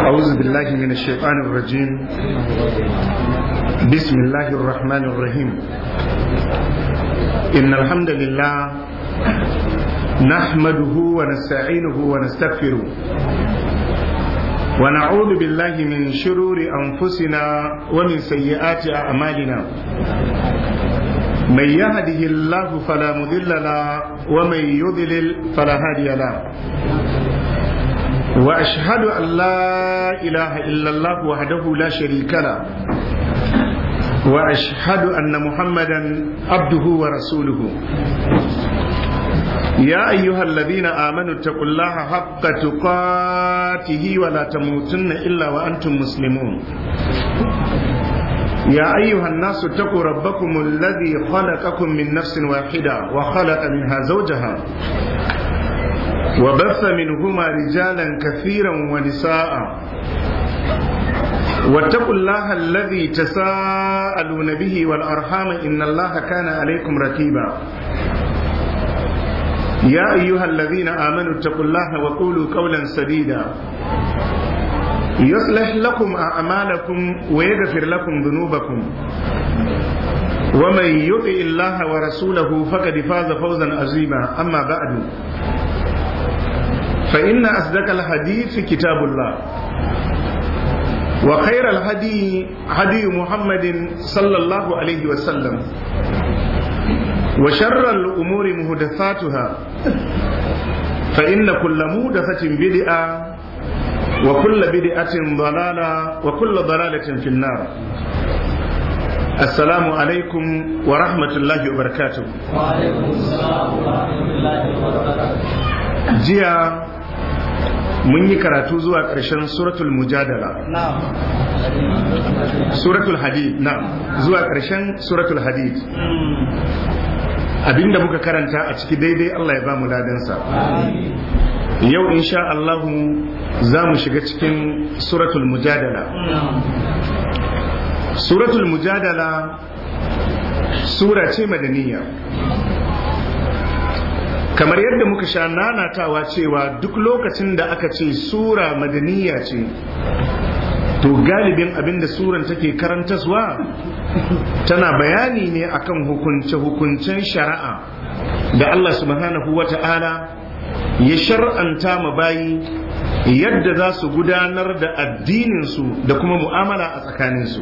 أعوذ بالله من الشيطان الرجيم بسم الله الرحمن الرحيم إن الحمد لله نحمده ونستعينه ونستغفره ونعوذ بالله من شرور أنفسنا ومن سيئات أعمالنا من يهده الله فلا مضل له ومن يضلل فلا هادي له واشهد ان لا اله الا الله وحده لا شريك له واشهد ان محمدا عبده ورسوله يا ايها الذين امنوا اتقوا الله حق تقاته ولا تموتن الا وانتم مسلمون يا أيها الناس اتقوا ربكم الذي خلقكم من نفس واحدة وخلق منها زوجها وبث منهما رجالا كثيرا ونساء واتقوا الله الذي تساءلون به والأرحام إن الله كان عليكم ركيبا يا أيها الذين آمنوا اتقوا الله وقولوا قولا سديدا يصلح لكم أعمالكم ويغفر لكم ذنوبكم ومن يطع الله ورسوله فقد فاز فوزا عظيما أما بعد فإن أصدق الحديث كتاب الله وخير الهدي هدي محمد صلى الله عليه وسلم وشر الأمور مهدثاتها فإن كل مهدثة بدعة وكل بدعة ضلالة وكل ضلالة في النار السلام عليكم ورحمة الله وبركاته وعليكم السلام ورحمة الله وبركاته جيا mun yi karatu zuwa ƙarshen suratul mujadala suratul hadid na zuwa ƙarshen suratul hadid abinda muka karanta a ciki daidai Allah ya ba mu ladansa yau insha Allahu za mu shiga cikin suratul mujadala suratul mujadala sura ce madaniya kamar yadda muka sha nanatawa cewa duk lokacin da aka ce sura madaniya ce to galibin abinda suran take karantaswa tana bayani ne akan hukunce-hukuncen shari'a da Allah subhanahu wa ta'ala ya shar'anta ma bayi yadda za su gudanar da addininsu da kuma mu'amala a tsakaninsu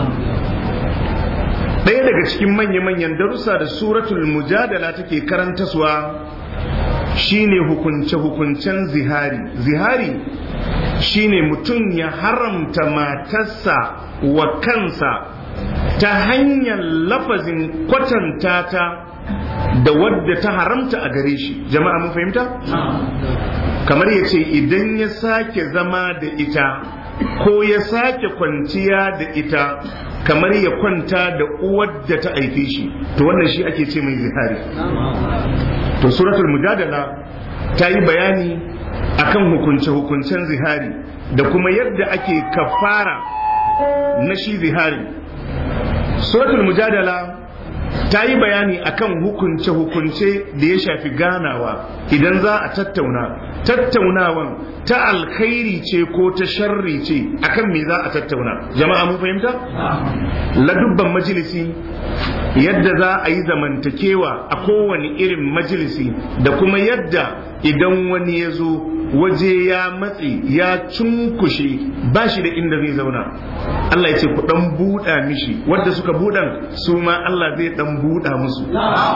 ɗaya daga cikin manya-manyan darussa da suratul mujadala take karantaswa shine hukunce-hukuncen zihari zihari shine mutum ya haramta matarsa wa kansa ta hanyar lafazin kwatanta ta da wadda ta haramta a gare shi jama'a mun fahimta kamar ya ce idan ya sake zama da ita ko ya sake kwanciya da ita kamar ya kwanta da uwar da ta haife shi to wannan shi ake ce mai zihari to suratul mujadala ta yi bayani akan hukunce-hukuncen zihari da kuma yadda ake kafara na shi zihari suratul mujadala ta yi bayani akan hukunce-hukunce da ya shafi ganawa idan za a tattauna tattaunawan ta alkhairi ce ko ta sharri ce akan me za a tattauna jama'a mun fahimta ladubban majalisi yadda za a yi zamantakewa a kowane irin majalisi da kuma yadda idan wani ya zo waje ya matse ya cunkushe ba shi da inda zai zauna Allah ya ce ku dan buɗa mishi wadda suka buɗan su ma Allah zai dan buɗa musu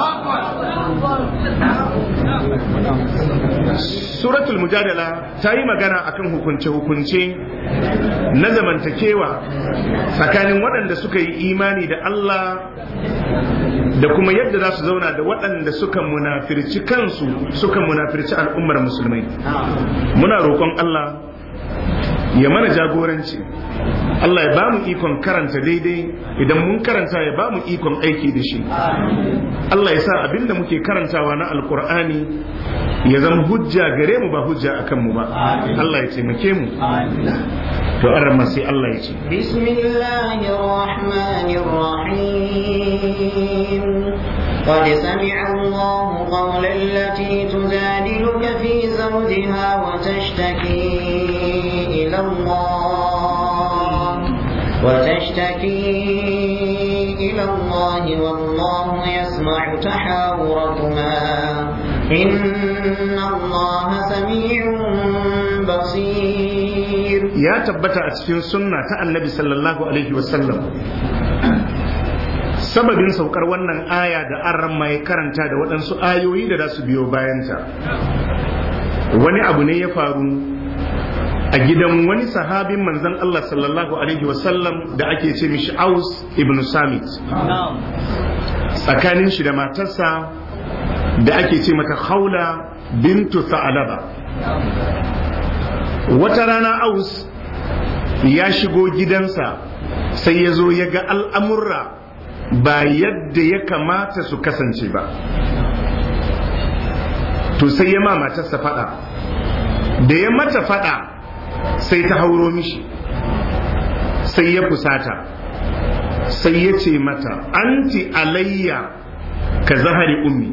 suratul mujadala ta yi magana akan hukunce-hukunce na zamantakewa tsakanin waɗanda suka yi imani da Allah da kuma yadda za su zauna da waɗanda suka munafirci kansu suka munafirci al'ummar musulmai muna roƙon Allah ya mana jagoranci Allah ya ba mu ikon karanta daidai idan mun karanta ya ba mu ikon aiki da shi Allah ya sa abinda muke karantawa na alkur'ani ya zama hujja gare mu ba hujja akan mu ba Allah ya taimake mu to an rama sai Allah ya ce bismillahir rahmanir rahim قد سمع الله قول التي تجادلك في زوجها وتشتكي إلى الله وتشتكي إلى الله والله يسمع تحاوركما إن الله سميع بصير ya tabbata a cikin sunna ta annabi sallallahu alaihi wasallam sababin saukar wannan aya da an ya karanta da waɗansu ayoyi da za su biyo bayanta wani abu ne ya faru a gidan wani sahabin manzon Allah sallallahu alaihi wasallam da ake ce mishi Aus ibn Samit tsakanin shi da matarsa da ake ce mata Khawla bintu Sa'alaba wata rana Aus ya shigo gidansa sai ya zo ya ga al'amurra ba yadda ya kamata su kasance ba to sai ya ma matarsa fada da ya mata fada sai ta hauro mishi sai ya fusata sai ya ce mata anti alayya ka zahari ummi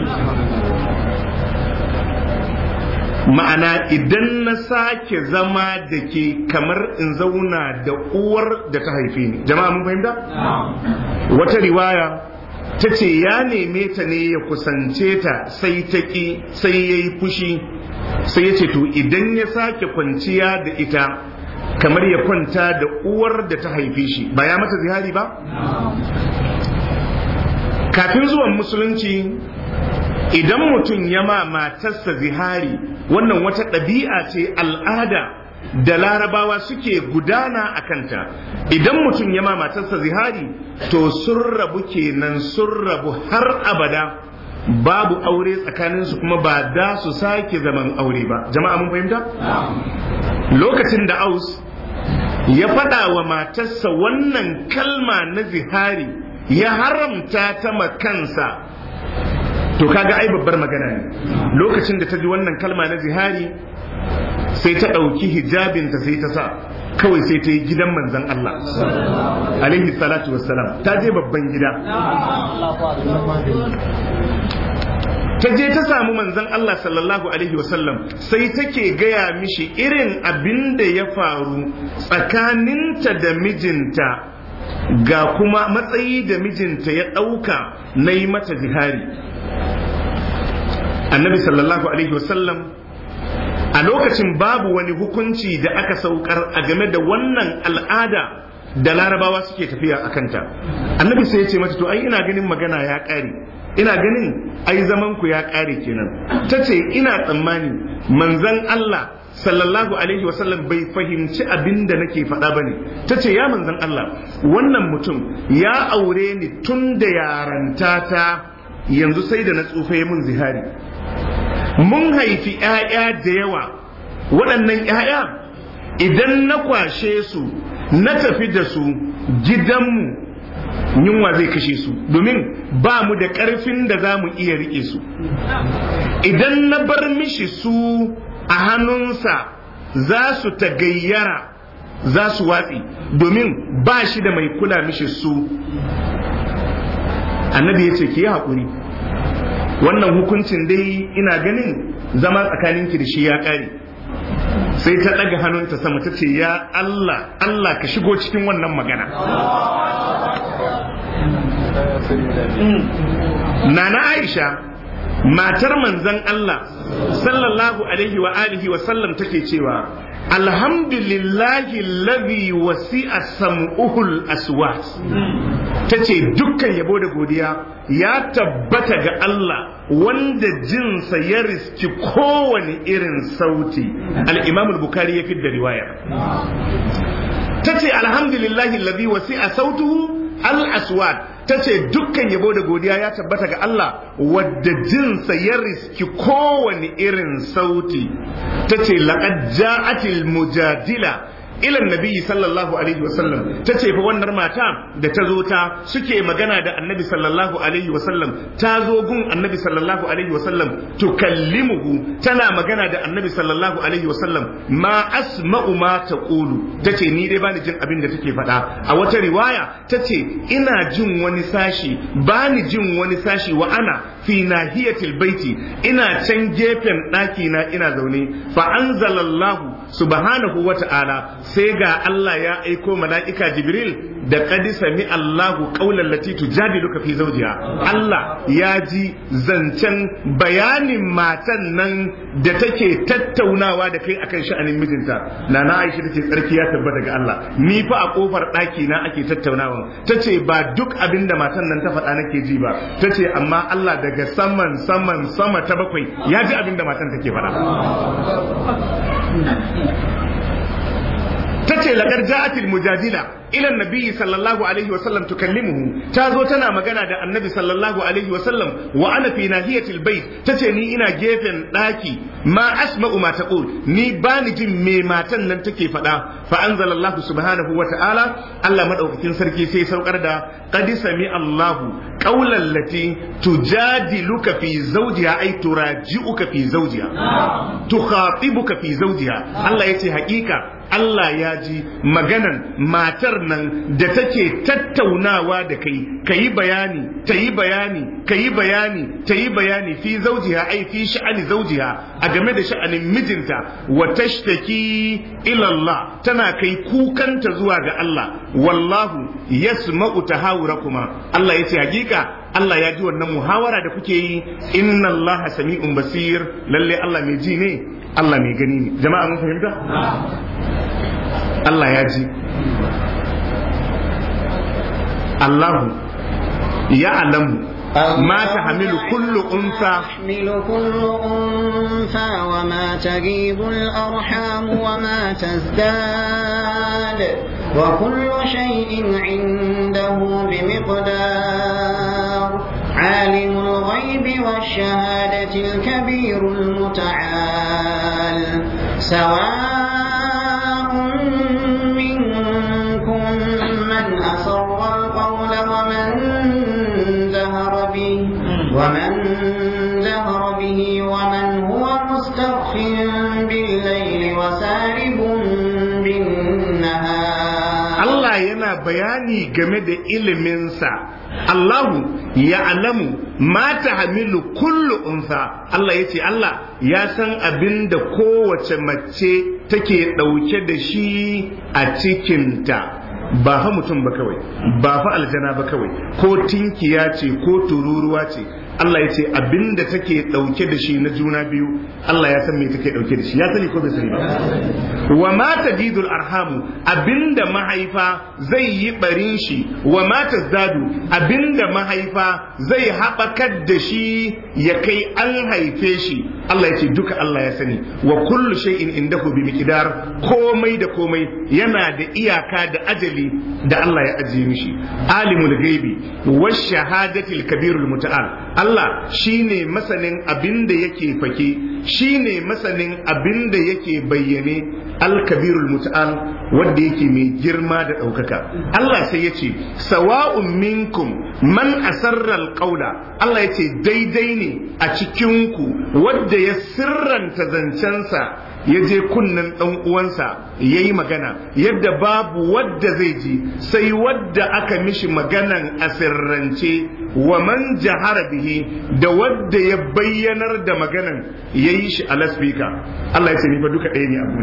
ma'ana idan na sake zama da ke kamar in zauna da uwar da ta haife ni jama'a mun fahimta wata riwaya ta ce ya neme ta ne ya kusance ta sai ta ƙi sai ya yi fushi sai ya ce to idan ya sake kwanciya da ita kamar ya kwanta da uwar da ta haife shi ba ya mata zihari ba kafin zuwan musulunci idan mutum ya ma matarsa zihari wannan wata ɗabi'a ce al'ada da larabawa suke gudana a kanta idan mutum ya ma matarsa zihari to sun rabu kenan sun rabu har abada babu aure tsakaninsu kuma ba da su sake zaman aure ba jama'a mun fahimta lokacin da aus ya faɗa wa matarsa wannan kalma na zihari ya haramta ta makansa to kaga ai babbar magana ne lokacin da ta ji wannan kalma na zihari sai ta ɗauki hijabinta sai ta sa kawai sai ta yi gidan manzan Allah alaihi salatu wassalam ta je babban gida ta je ta samu manzan Allah sallallahu alaihi wasallam sai take gaya mishi irin abin da ya faru tsakaninta da mijinta ga kuma matsayi da mijinta ya ɗauka na yi mata zihari annabi sallallahu alaihi wasallam a lokacin babu wani hukunci da aka saukar a game da wannan al'ada da larabawa suke tafiya a kanta annabi sai ya ce mata to ai ina ganin magana ya ƙare ina ganin ai zaman ku ya ƙare kenan ta ce ina tsammani manzon Allah sallallahu alaihi wasallam bai fahimci abin da nake faɗa ba ne ta ce ya manzon Allah wannan mutum ya aure ni tun da yaranta ta yanzu sai da na tsufa mun zihari mun haifi ‘ya'ya da yawa waɗannan ‘ya'ya idan na kwashe su na tafi da su gidanmu yunwa zai kashe su domin ba mu da ƙarfin da za mu iya riƙe su idan na bar mishi su a hannunsa za su tagayyara za su watsi domin ba shi da mai kula mishi su annabi ya ce ki yi haƙuri wannan hukuncin dai ina ganin zama tsakaninki da shi ya ƙare sai ta ɗaga hannunta sama ta ce ya Allah Allah ka shigo cikin wannan magana Nana Aisha matar manzon Allah sallallahu alaihi wa alihi wa sallam take cewa alhamdulillahi lazi wasi'a sam'uhul aswat tace dukkan yabo da godiya ya tabbata ga Allah wanda jinsa ya riski kowane irin sauti al-imam al-bukhari ya fidda riwaya tace alhamdulillahi lazi wasi'a sautuhu al-aswat ta ce dukkan yabo da godiya ya tabbata ga Allah wadda jinsa ya riski kowane irin sauti ta ce laqad ja'atil mujadila ila nabi sallallahu alaihi wasallam ta ce fa wannan mata da ta zo ta suke magana da annabi sallallahu alaihi wasallam ta zo gun annabi sallallahu alaihi wasallam tukallimuhu tana magana da annabi sallallahu alaihi wasallam ma asma'u ma taqulu tace ni dai bani jin abin da take faɗa a wata riwaya tace ina jin wani sashi bani jin wani sashi wa ana fi nahiyatil baiti ina can gefen ɗaki na ina zaune fa anzalallahu subhanahu wa ta'ala sai ga Allah ya aiko mala'ika Jibril da qad sami Allahu qawlan lati tujadiluka fi zawjiha Allah ya ji zancen bayanin matan nan da take tattaunawa da kai akan sha'anin mijinta nana Aisha tace tsarki ya tabbata ga Allah ni fa a kofar ɗaki na ake tattaunawa tace ba duk abin da matan nan ta faɗa nake ji ba tace amma Allah daga saman saman sama ta bakwai ya ji abin da matan take faɗa tace laqad ja'atil mujadila ila nabi sallallahu alaihi wa sallam tukallimuhu ta zo tana magana da annabi sallallahu alaihi wa sallam wa ana fi nahiyatil bait tace ni ina gefen daki ma asma'u ma taqul ni bani jin me matan nan take faɗa fa anzalallahu subhanahu wa ta'ala Allah madaukakin sarki sai saukar da qad sami Allahu qawlan lati tujadiluka fi zawjiha ay turaji'uka fi zawjiha tukhatibuka fi zawjiha Allah yace hakika Allah ya ji maganan matar nan da take tattaunawa da kai ka yi bayani ta yi bayani ka yi bayani ta yi bayani fi zaujiha ai fi sha'ani zaujiha a game da sha'anin mijinta wa tashtaki ila Allah tana kai kukanta zuwa ga Allah wallahu yasma'u tahawurakuma Allah yace hakika Allah ya ji wannan muhawara da kuke yi inna Allah sami'un basir lalle Allah mai ji ne Allah mai gani ne jama'a mun fahimta Allah ya ji Allahu ya alamu ما تحمل كل أنثى تحمل كل أنثى وما تغيب الأرحام وما تزداد وكل شيء عنده بمقدار عالم الغيب والشهادة الكبير المتعال سواء منكم من أسر القول ومن جهر به ومن جهر به ومن هو مستخف بالليل وسارب بالنهار Allah yana bayani game da iliminsa Allahu ya alamu mata hamilu kullu unsa Allah ya ce Allah ya san abin da kowace mace take ɗauke da shi a cikinta ba fa mutum ba kawai ba fa aljana ba kawai ko tinkiya ce ko tururuwa ce Allah ya ce abinda take dauke da shi na juna biyu Allah ya san me take dauke da shi ya sani ko bai sani ba wa ma tadidul arhamu abinda mahaifa zai yi barin shi wa ma tazdadu abinda mahaifa zai haɓakar da shi ya kai an haife shi Allah ya ce duka Allah ya sani wa kullu shay'in indahu bi miqdar komai da komai yana da iyaka da ajali da Allah ya ajiye mishi alimul gaibi wash shahadatil kabirul muta'al Allah shine masanin abin da yake fake shine masanin abin da yake bayyane al-kabirul muta'al wanda yake mai girma da ɗaukaka Allah sai ya ce sawa'un minkum man asarra al-qawla Allah ya ce daidai ne a cikinku wanda ya sirranta zancensa ya je kunnen ɗan uwansa ya yi magana yadda babu wadda zai ji sai wadda aka mishi maganan a sirrance wa man jahara bihi da wadda ya bayyanar da maganan ya yi shi a laspika Allah ya ce ni fa duka ɗaya ne abu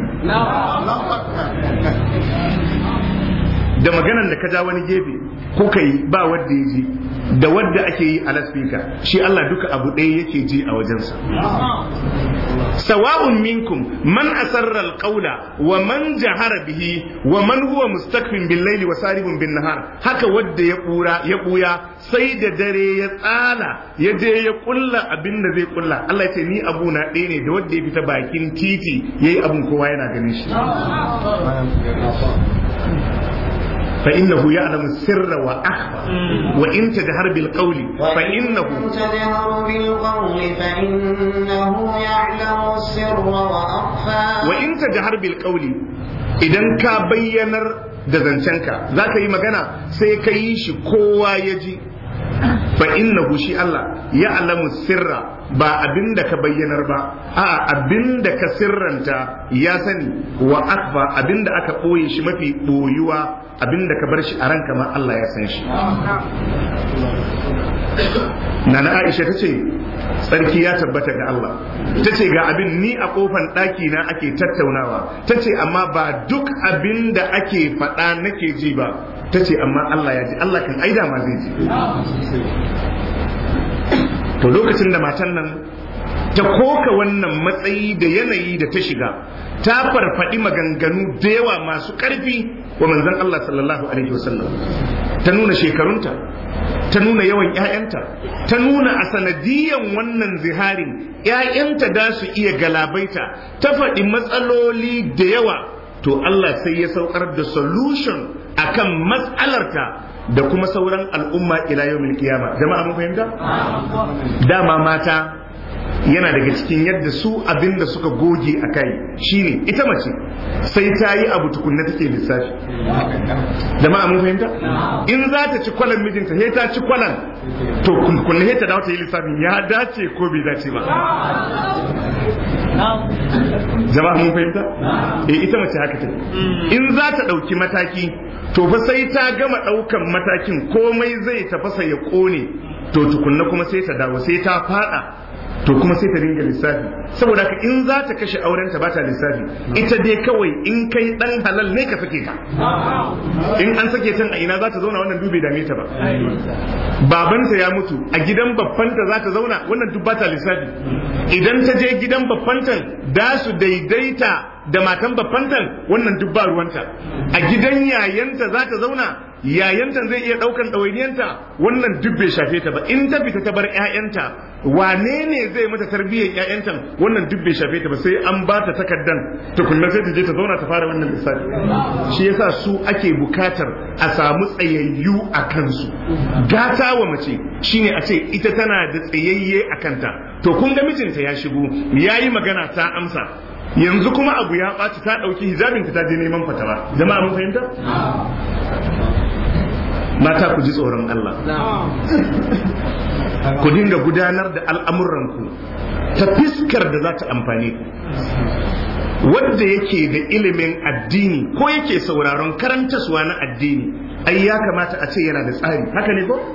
da maganan da ka ja wani gefe kuka yi ba wadda ya ji da wadda ake yi a laspika shi Allah duka abu ɗaya yake ji a wajensa sawa'un minkum man asarra alqawla wa man jahara bihi wa man huwa mustakfin bil laili wa saribun bin nahar haka wadda ya bura ya buya sai da dare ya tsala ya je ya kulla abin da zai kulla Allah ya ce ni abu na ɗaya ne da wadda ya fita bakin titi yayi abun kowa yana ganin shi فإنه يعلم السر وأخفى وإن تجهر بالقول فإنه تجهر بالقول فإنه يعلم السر وأخفى وإن تجهر بالقول idan ka bayyanar da zancenka za ka yi magana sai ka yi shi kowa ya ji fa innahu shi Allah ya alamu sirra ba abin da ka bayyanar ba a abin da ka sirranta ya sani wa akfa abin da aka ɓoye shi mafi ɓoyuwa abin da ka bar shi a ranka ma Allah ya san shi Nana Aisha ta ce tsarki ya tabbata ga Allah ta ce ga abin ni a kofan ɗaki na ake tattaunawa ta ce amma ba duk abin da ake faɗa nake ji ba ta ce amma Allah ya ji Allah kan aida ma zai ji to lokacin da matan nan ta koka wannan matsayi da yanayi da ta shiga ta farfaɗi maganganu da yawa masu ƙarfi wa manzon Allah sallallahu alaihi wasallam ta nuna shekarunta ta nuna yawan ‘ya'yanta ta nuna a sanadiyan wannan ziharin ‘ya'yanta da su iya galabaita ta faɗi matsaloli da yawa to Allah sai ya saukar da solution akan matsalarta da kuma sauran al'umma ila yau kiyama jama'a mun fahimta dama mata yana daga cikin yadda su abin da suka goge a kai shine ita mace sai ta yi abu tukunna take lissafi jama'a mun fahimta in za ta ci kwalan mijinta sai ta ci kwalan to kunna sai ta dawo ta yi lissafin ya dace ko bai dace ba jama'a mun fahimta eh ita mace haka take in za ta ɗauki mataki to fa sai ta gama ɗaukan matakin komai zai tafasa ya ƙone to tukunna kuma sai ta dawo sai ta fada to kuma sai ta dinga lissafi saboda haka in za ta kashe aurenta ba ta lissafi ita dai kawai in kai dan halal ne ka sake ta in an sake ta a ina za ta zauna wannan dubai dame ta ba babanta ya mutu a gidan babbanta za ta zauna wannan duk ba ta lissafi idan ta je gidan babbantan da su daidaita da matan babbantan wannan duk ba ruwanta a gidan yayanta za ta zauna yayanta zai iya daukan ɗawainiyanta wannan duk bai shafe ta ba in ta fita ta bar ƴaƴanta wane ne zai mata tarbiyyar ƴaƴanta wannan duk bai shafe ta ba sai an ba ta takardan tukunna sai ta je ta zauna ta fara wannan lissafi shi yasa su ake bukatar a samu tsayayyu a kansu gata wa mace shine a ce ita tana da tsayayye a kanta to kun ga mijinta ya shigo yayi magana ta amsa yanzu kuma abu ya ɓaci ta ɗauki hijabinta ta je neman fatawa jama'a mun fahimta mata ku ji tsoron Allah ku dinga gudanar da al'amuranku ta fiskar da za ta amfani ku wadda yake da ilimin addini ko yake sauraron karantaswa na addini ai ya kamata a ce yana da tsari haka ne ko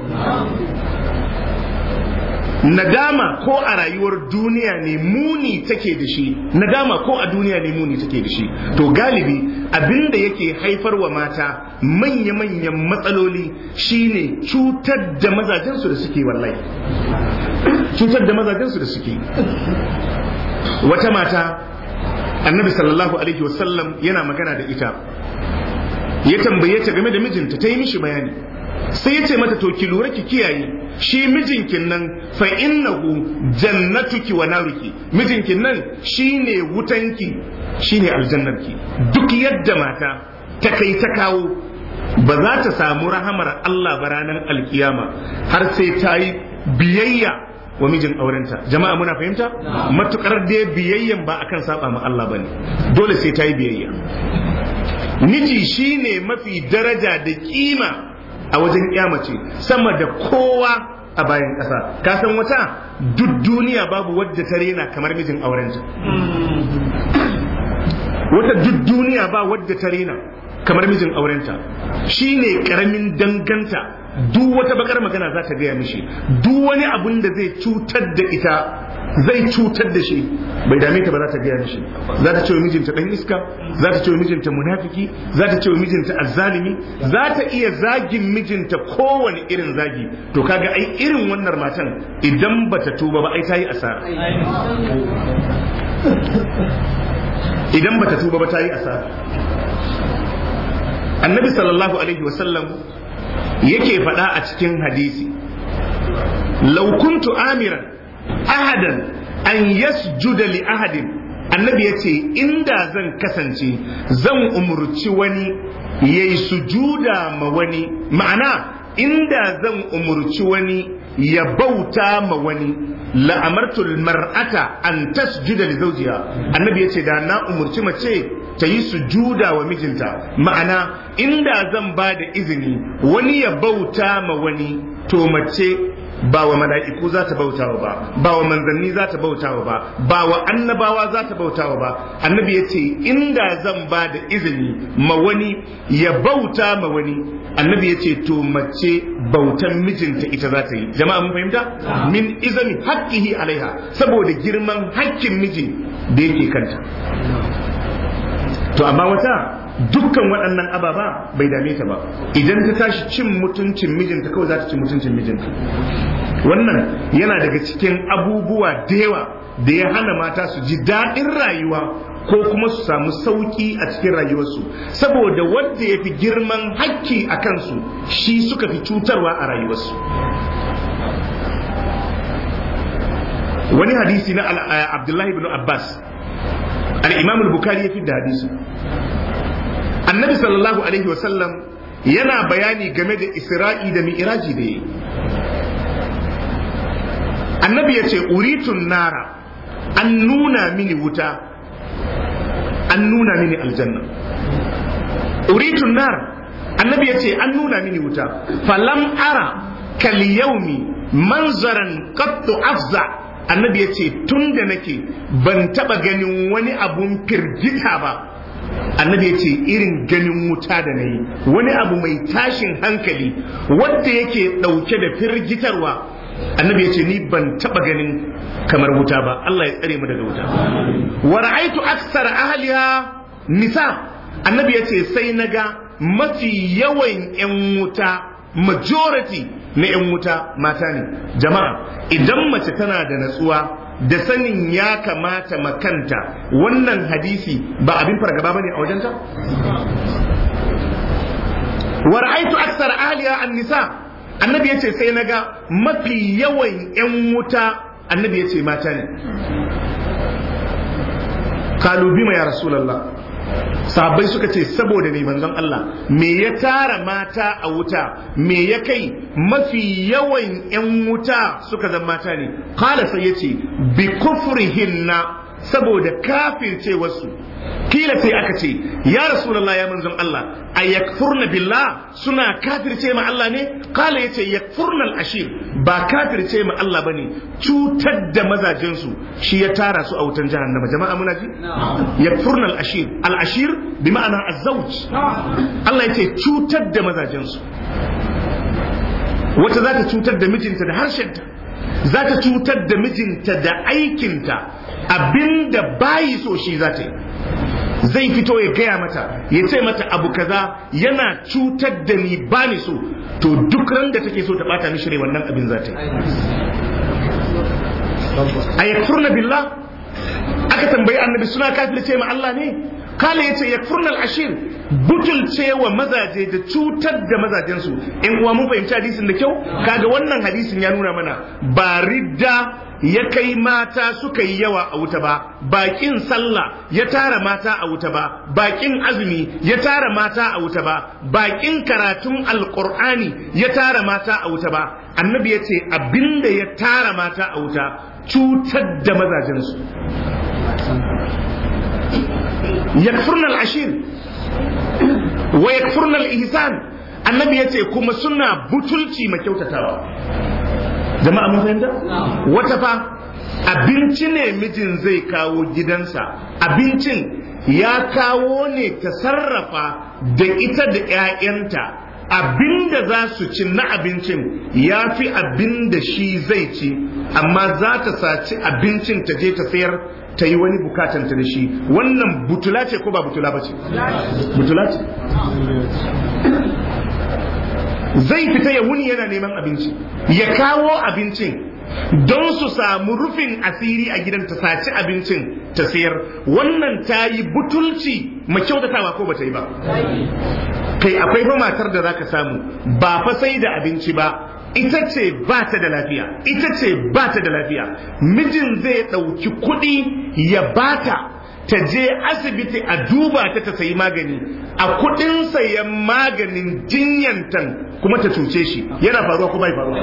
nadama ko a rayuwar duniya ne muni take da shi nadama ko a duniya ne muni take da shi to galibi abinda yake haifar wa mata manya-manyan matsaloli shine cutar da mazajensu da suke wallahi cutar da mazajensu da suke wata mata annabi sallallahu alaihi wasallam yana magana da ita ya tambaye ta game da mijinta ta yi mishi bayani sai ya ce mata to ki lura ki kiyaye shi mijinkin nan fa innahu jannatuki wa naruki mijinkin nan shine wutanki shine aljannarki duk yadda mata ta kai ta kawo ba za ta samu rahamar Allah ba ranar alkiyama har sai ta yi biyayya wa mijin aurenta jama'a muna fahimta matukar da biyayyan ba akan saba ma Allah bane dole sai ta yi biyayya miji shine mafi daraja da kima a wajen mace sama da kowa a bayan ƙasa ka san wata duk duniya babu wadda ta rena kamar mijin aurenta wata duk duniya ba wadda ta rena kamar mijin aurenta shi ne ƙaramin danganta duk wata bakar magana za ta gaya mishi duk wani abun da zai cutar da ita zai cutar da shi bai dame ta ba za ta gaya mishi za ta ce wa mijinta dan iska za ta ce wa mijinta munafiki za ta ce wa mijinta azzalimi za ta iya zagin mijinta kowane irin zagi to kaga ai irin wannan matan idan bata tuba ba ai ta yi asara idan bata tuba ba ta yi asara annabi sallallahu alaihi wasallam yake faɗa a cikin hadisi law kuntu amiran ahadan an yasjuda li ahadin annabi ya ce inda zan kasance zan umurci wani ya yi sujuda ma wani ma'ana inda zan umurci wani ya bauta ma wani la'amartul mar'ata an tasjuda li zawjiha annabi ya ce da na umurci mace ta yi sujuda wa mijinta ma'ana inda zan ba da izini wani ya bauta ma wani to mace ba wa mala'iku za ta bautawa ba ba wa manzanni za ta bautawa ba ba wa annabawa za ta bautawa ba annabi ya ce inda zan ba da izini ma wani ya bauta ma wani annabi ya ce to mace bautan mijinta ita za ta yi jama'a mun fahimta min izami haƙƙihi alaiha saboda girman haƙƙin miji da yake kanta to amma wata dukkan waɗannan ababa bai dame ta ba idan ta tashi cin mutuncin mijinta kawai za ta ci mutuncin mijinta wannan yana daga cikin abubuwa da yawa da ya hana mata su ji daɗin rayuwa ko kuma su samu sauƙi a cikin rayuwarsu saboda wanda ya fi girman hakki a kansu shi suka fi cutarwa a rayuwarsu wani hadisi na abdullahi bin abbas al-imam al-bukhari ya fi da hadisi annabi sallallahu alaihi wasallam yana bayani game da isra'i da mi'raji da yi annabi ya ce uritun nara an nuna mini wuta an nuna mini aljanna uritun nara annabi ya ce an nuna mini wuta falam ara kal yaumi manzaran qattu afza annabi ya ce tun da nake ban taba ganin wani abun firgita ba annabi ya ce irin ganin wuta da na yi wani abu mai tashin hankali wadda yake ɗauke da firgitarwa annabi ya ce ni ban taɓa ganin kamar wuta ba Allah ya tsare mu daga wuta wa ra'aitu aksar ahliha nisa annabi ya ce sai naga mafi yawan yan wuta majority na yan wuta mata ne jama'a idan mace tana da natsuwa da sanin ya kamata makanta wannan hadisi ba abin fargaba bane a wajenta wa ra'aitu aksar ahliha an-nisa annabi yace sai naga mafi yawan yan wuta annabi yace mata ne kalu bima ya rasulullah sahabbai suka ce saboda ne manzon Allah me ya tara mata a wuta me ya kai mafi yawan 'yan wuta suka zama mata ne kala sai ya ce bi kufrihinna saboda kafirce wasu kila sai aka ce ya rasulullah ya manzon Allah a yakfurna billah suna kafirce ma Allah ne kala yace yakfurna al-ashir ba kafirce ma Allah bane cutar da mazajen su shi ya tara su a wutan jahannama jama'a muna ji yakfurna al-ashir al-ashir bi ma'ana az-zawj Allah yace cutar da mazajen su wata za ta cutar da mijinta da harshenta za ta cutar da mijinta da aikinta abinda bayi so shi za ta yi zai fito ya gaya mata ya ce mata abu kaza yana cutar da ni ba ni so to duk ran da take so ta bata mishi wannan abin za ta yi a yakfurna billah aka tambayi annabi suna kafirce ma Allah ne kala yace yakfurnal ashir butulce wa mazaje da cutar da mazajensu in uwa mun fahimci hadisin da kyau kaga wannan hadisin ya nuna mana ba ridda ya kai mata suka yi yawa a wuta ba bakin sallah ya tara mata a wuta ba bakin azumi ya tara mata a wuta ba bakin karatun alqur'ani ya tara mata a wuta ba annabi ya ce abinda ya tara mata a wuta cutar da mazajensu yakfurna al-ashir wa yakfurna al-ihsan annabi yace kuma suna butulci ma kyautatawa jama'a mun fahimta wata fa abinci ne mijin zai kawo gidansa abincin ya kawo ne ta sarrafa da ita da 'ya'yanta abinda za su ci na abincin ya fi abinda shi zai ci amma za ta saci abincin ta je ta sayar ta yi wani bukatanta da shi wannan butula ce ko ba butula ba ce butula ce zai fita ya wuni yana neman abinci ya kawo abincin don su samu rufin asiri a gidan ta saci abincin ta sayar wannan ta yi butulci kyautatawa ko ba ta yi ba kai akwai fa matar da zaka samu ba fa sai da abinci ba ita ce ba ta da lafiya ita ce ba ta da lafiya mijin zai ɗauki kuɗi ya bata ta je asibiti a duba ta ta sayi magani a kuɗin sayan maganin jinyantan kuma ta cuce shi yana faruwa ko bai faruwa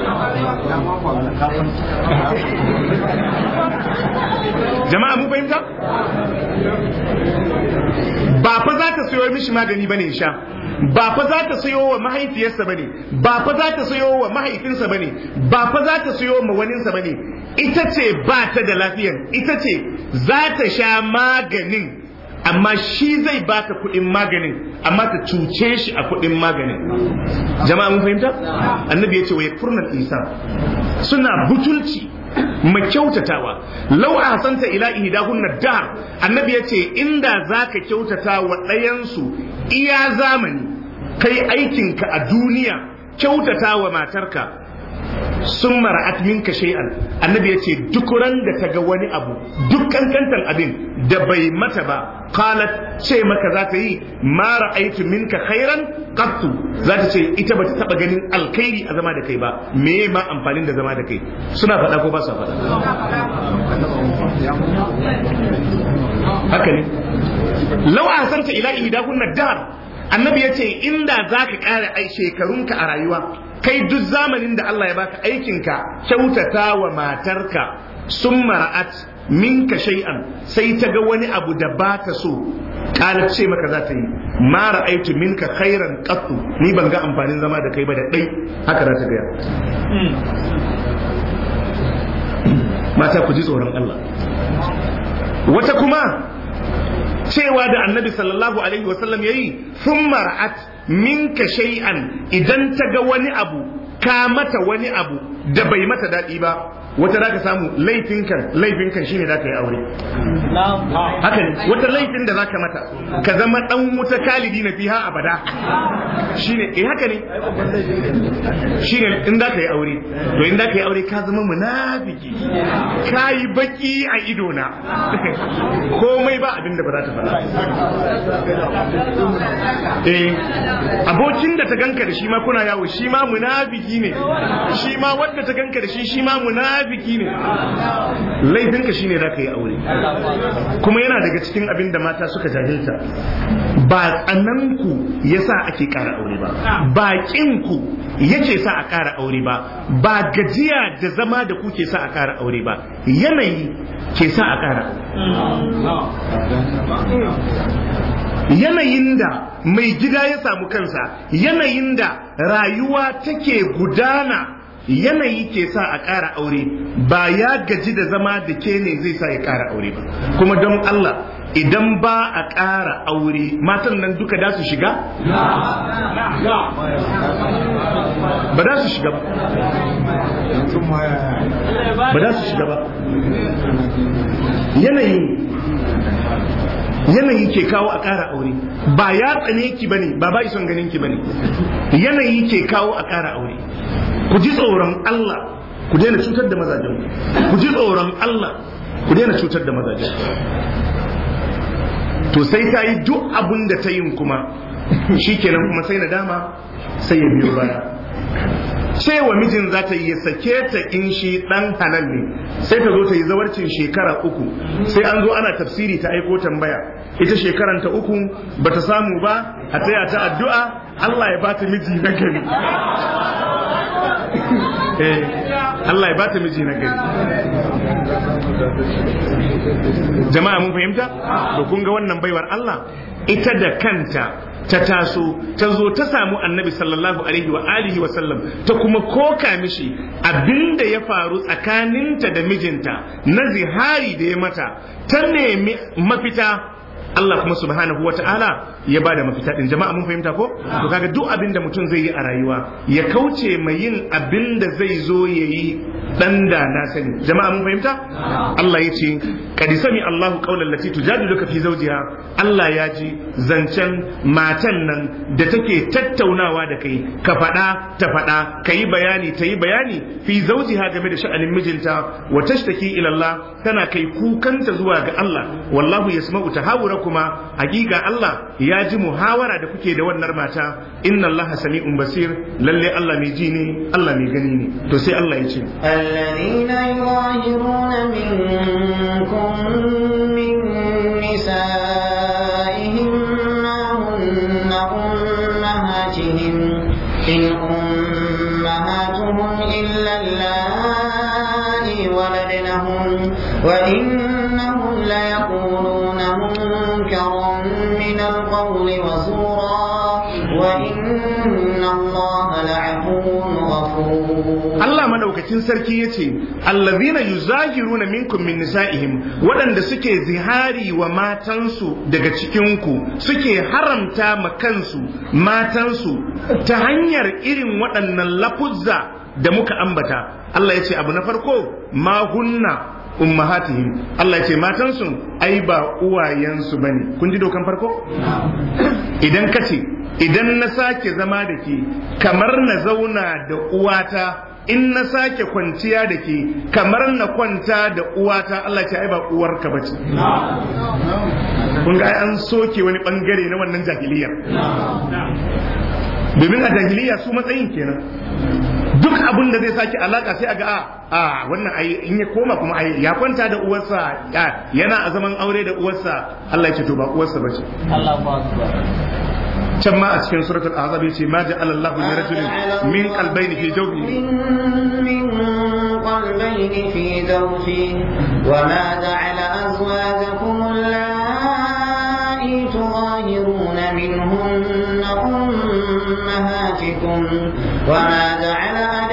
jama'a mun fahimta ba fa za ta sayo mishi magani bane sha ba fa za ta sayo wa mahaifiyarsa bane ba fa za ta sayo wa mahaifinsa bane ba fa za ta sayo ma waninsa bane ita ce ba ta da lafiyan ita ce za ta sha maganin amma shi zai ba ta kuɗin maganin amma ta cuce shi a kuɗin maganin jama'a mun fahimta annabi ya ce wa yakfurnal insan suna butulci mai kyautatawa lau a santa ila ihdahunna dahr annabi ya ce inda zaka kyautata wa ɗayansu iya zamani kai aikinka a duniya kyautata wa matarka sun mara'at minka shay'an annabi ya ce duk ran da ta ga wani abu duk kankantan abin da bai mata ba qalat ce maka za ta yi ma ra'aitu minka khairan qattu za ta ce ita ba ta taba ganin alkhairi a zama da kai ba me ma amfanin da zama da kai suna faɗa ko ba su faɗa haka ne law ahsanta ila ihdahunna dar annabi ya ce inda za ka ƙara ai shekarunka a rayuwa kai duk zamanin da Allah ya baka aikinka kyautata wa matarka sun mara'at minka shay'an sai ta ga wani abu da ba ta so kala ce maka za ta yi ma ra'aitu minka khairan qattu ni ban ga amfanin zama da kai ba da dai haka za ta gaya mata ku ji tsoron Allah wata kuma cewa da annabi sallallahu alaihi wasallam yayi sun mara'at minka shay'an idan ta ga wani abu ka mata wani abu da bai mata daɗi ba wata za ka samu laifinkan laifinkan shine za ka yi aure haka ne wata laifin da za ka mata ka zama dan wuta kalidi na fiha abada shine eh haka ne shine in za ka yi aure to in za ka yi aure ka zama munafiki ka yi baki a ido na komai ba abin da ba za ta faɗa eh abokin da ta ganka da shi ma kuna yawo shi ma munafiki ne shi ma wanda ta ganka da shi shi ma munafiki ne laifinka shine za ka yi aure kuma yana daga cikin abin da mata suka jahilta ba tsananku ya sa ake ƙara aure ba ba ƙinku yake sa a ƙara aure ba ba gajiya da zama da ku ke sa a ƙara aure ba yanayi ke sa a ƙara yanayin da mai gida ya samu kansa yanayin da rayuwa take gudana yanayi ke sa a ƙara aure ba ya gaji da zama da ke ne zai sa ya ƙara aure ba kuma don Allah idan ba a ƙara aure matan nan duka da su shiga? ba da su shiga ba ba da su shiga ba yanayi yanayi ke kawo a ƙara aure ba ya tsane ki bane ba ba ison ganin ki bane yanayi ke kawo a ƙara aure ku ji tsoron Allah ku daina cutar da mazajen ku ji tsoron Allah ku daina cutar da mazajen to sai ta yi duk abin da ta yin kuma shikenan kuma sai nadama sai ya biyo baya cewa mijin za ta yi ya sake ta in shi dan halal ne sai ta zo ta yi zawarcin shekara uku sai an zo ana tafsiri ta aiko tambaya ita shekaranta uku ba ta samu ba a taya ta addu'a Allah ya ba ta miji na gari eh Allah ya ba ta miji na gari jama'a mun fahimta to kun ga wannan baiwar Allah ita da kanta ta taso ta zo ta samu annabi sallallahu alaihi wa alihi wa sallam ta kuma koka mishi abinda ya faru tsakaninta da mijinta na zihari da ya mata ta nemi mafita Allah kuma subhanahu wa ta'ala ya bada mafita din jama'a mun fahimta ko to kaga duk abin da mutum zai yi a rayuwa ya kauce mai yin abin da zai zo ya yi dan da na sani jama'a mun fahimta Allah ya ce qad sami Allahu qawlan lati tujadiluka fi zawjiha Allah ya ji zancen matan nan da take tattaunawa da kai ka faɗa ta faɗa ka yi bayani ta yi bayani fi zawjiha game da sha'anin mijinta wa tashtaki ila Allah tana kai kukanta zuwa ga Allah wallahu yasma'u tahawura kuma hakika Allah ya ji muhawara da kuke da wannan mata inna Allah sami'un basir lalle Allah mai ji ne Allah mai gani ne to sai Allah ya ce الذين يظاهرون منكم من نسائهم ما هن أمهاتهم إن أمهاتهم إلا اللائي ولدنهم وإنهم ليقولون منكرا من القول وزورا وإن الله لعفو غفور Allah madaukakin sarki yace allazina yuzahiruna minkum min nisa'ihim waɗanda suke zihari wa matansu daga cikin ku suke haramta ma kansu matansu ta hanyar irin waɗannan lafuzza da muka ambata Allah yace abu na farko ma hunna ummahatihim Allah yace matansu ai ba uwayensu bane kun ji dokan farko idan kace idan na sake zama da ke kamar na zauna da uwata in na sake kwanciya da ke kamar na kwanta da uwata Allah ce ai ba uwarka bace kun ga ai an soke wani bangare na wannan jahiliyar domin a jahiliya su matsayin kenan duk abin da zai sake alaka sai a ga a wannan ai in ya koma kuma ai ya kwanta da uwarsa yana a zaman aure da uwarsa Allah ya ce to ba uwarsa bace can ma a cikin suratul azab yace ma ja'ala Allahu li rajulin min qalbayni fi jawfihi من قلبين في جوفه وما جعل أزواجكم اللائي تظاهرون منهن أمهاتكم وما جعل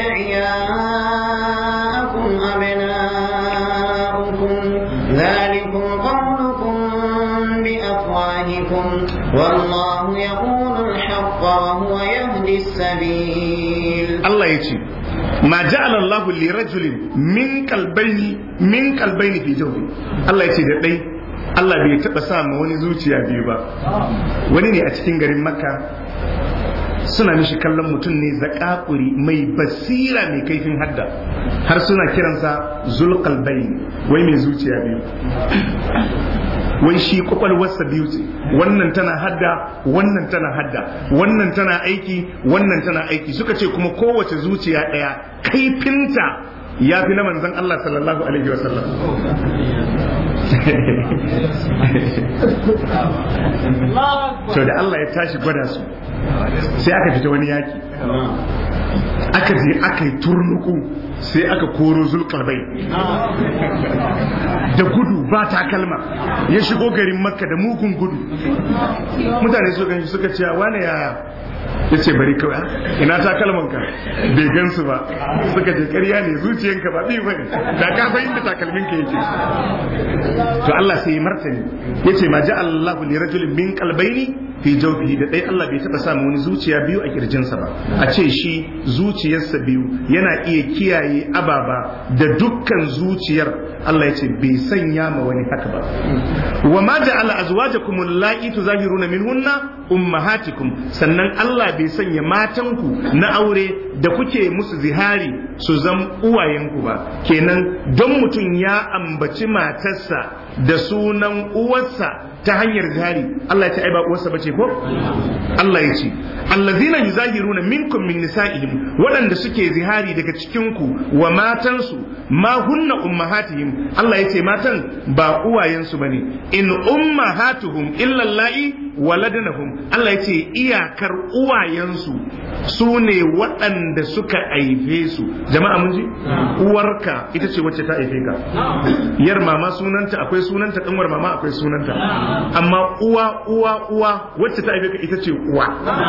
أدعياءكم أبناءكم ذلكم قولكم بأفواهكم والله يقول الحق وهو يهدي السبيل Allah ya ce ma ja'ala Allahu li rajulin min qalbayni min qalbayni fi jawfi Allah ya ce da dai Allah bai taba sa ma wani zuciya biyu ba wani ne a cikin garin Makka suna mishi kallon mutum ne zakakuri mai basira mai kaifin hadda har suna kiransa zulqalbayn wai mai zuciya biyu wai shi kwakwalwarsa biyu ce wannan tana hadda wannan tana hadda wannan tana aiki wannan tana aiki suka ce kuma kowace zuciya ɗaya kaifinta ya fi na manzon Allah sallallahu alaihi wasallam to da Allah ya tashi gwada su sai aka fita wani yaki aka je aka yi turnuku sai aka koro zulkarbai da gudu ba takalma ya shigo garin makka da mugun gudu mutane su ganshi suka ce wane yaya ya ce bari kawai ina takalmanka bai gansu ba suka ce karya ne zuciyanka ba bi bane da ka san inda takalminka yake to Allah sai ya martani yace ma ja'ala Allahu li rajulin min qalbayni fi jawfihi da dai Allah bai taba samu wani zuciya biyu a kirjinsa ba a ce shi zuciyarsa biyu yana iya kiyaye ababa da dukkan zuciyar Allah ya ce bai sanya ma wani haka ba wa ma ja'ala azwajakum allati tuzahiruna minhunna ummahatikum sannan Allah bai sanya matanku na aure da kuke musu zihari su zam uwayenku ba kenan don mutum ya ambaci matarsa da sunan uwarsa ta hanyar zihari Allah ya ce ai ba uwarsa bace ko Allah ya ce allazina yuzahiruna minkum min nisa'ihim waɗanda suke zihari daga cikin ku wa matansu ma hunna ummahatihim Allah ya ce matan ba uwayensu bane in ummahatuhum illa allai waladnahum Allah ya ce iyakar uwayensu su ne waɗanda suka haife su jama'a mun ji uwarka ita ce wacce ta haife ka yar mama sunanta akwai sunanta kanwar mama akwai sunanta amma uwa uwa uwa wacce ta haife ka ita ce uwa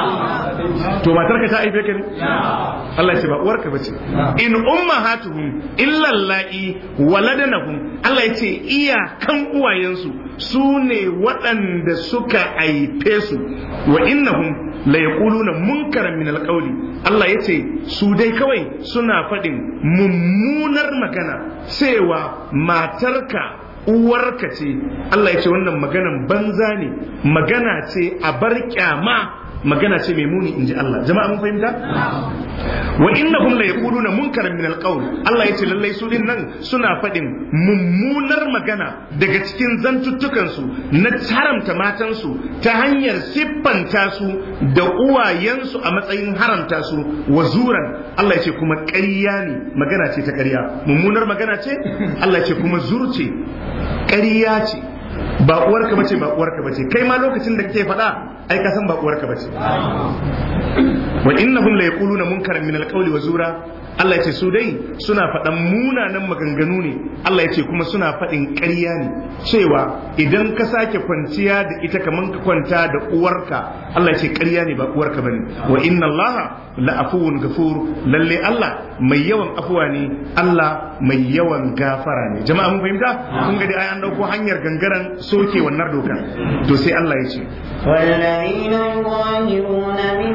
to matarka ta haife ka ne Allah ya ce ba uwarka bace in ummahatuhum illa allai waladnahum Allah ya ce iyakan uwayensu su ne waɗanda suka haife su wa innahum la yaquluna munkaran min alqawli Allah ya ce su dai kawai suna faɗin mummunar magana cewa matarka uwarka ce Allah ya ce wannan maganan banza ne magana ce a bar kyama magana ce mai muni inji Allah jama'a mun fahimta wa innahum la yaquluna munkaran min alqawl Allah yace lallai su din nan suna faɗin mummunar magana daga cikin zantuttukan su na haramta matan su ta hanyar siffanta su da uwayensu a matsayin haramta su wa zuran Allah yace kuma ƙarya ne magana ce ta ƙarya mummunar magana ce Allah yace kuma zurce ƙarya ce ba uwarka bace ba uwarka bace kai ma lokacin da kake faɗa ai ka san ba uwarka bace wa innahum la yaquluna munkaran min alqawli wa zura Allah ya ce su dai suna faɗan munanan maganganu ne Allah ya ce kuma suna faɗin ƙarya ne cewa idan ka sake kwanciya da ita kaman ka kwanta da uwarka Allah ya ce ƙarya ne ba uwarka bane wa inna Allah la afuwun gafur lalle Allah mai yawan afuwa ne Allah mai yawan gafara ne jama'a mun fahimta kun ga dai ai an dauko hanyar gangaren soke wannan doka to sai Allah ya ce والذين يظاهرون من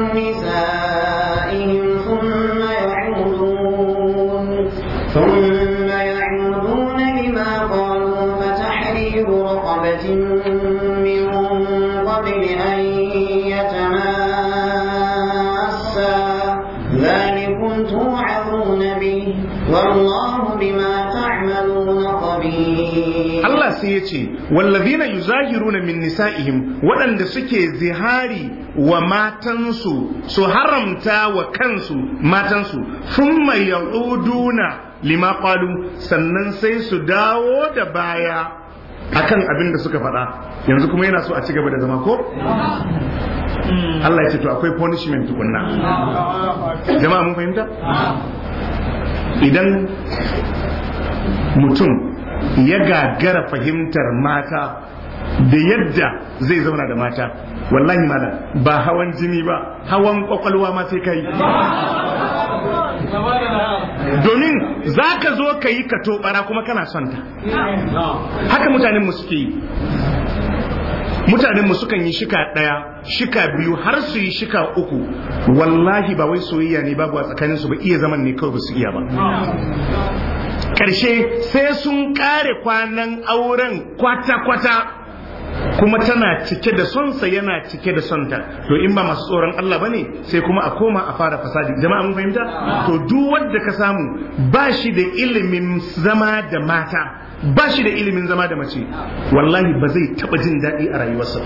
نسائهم ثم يعودون ثم يعودون لما قالوا فتحرير رقبة من قبل أن يتماسا ذلكم توعظون به والله بما تعملون خبير Allah sai ya ce wallazina yuzahiruna min nisa'ihim waɗanda suke zihari wa matansu su haramta wa kansu matansu thumma ya'uduna lima qalu sannan sai su dawo da baya akan abin da suka faɗa yanzu kuma yana so a ci gaba da zama ko Allah ya ce to akwai punishment tukunna jama'a mun fahimta idan mutum ya gagara fahimtar mata da yadda zai zauna da mata wallahi malam ba hawan jini ba hawan kwakwalwa ma sai kai domin za ka zo ka yi ka tobara kuma kana son ta haka mutanen mu suke yi mutanen mu sukan yi shika ɗaya shika biyu har su yi shika uku wallahi ba wai soyayya ne babu a tsakaninsu ba iya zaman ne kawai ba su iya ba ƙarshe sai sun ƙare kwanan auren kwata-kwata kuma tana cike da sonsa yana cike da sonta to in ba masu tsoron Allah ba ne sai kuma a koma a fara fasadi jama'a mun fahimta to duk wanda ka samu ba shi da ilimin zama da mata ba shi da ilimin zama da mace wallahi ba zai taɓa jin daɗi a rayuwarsa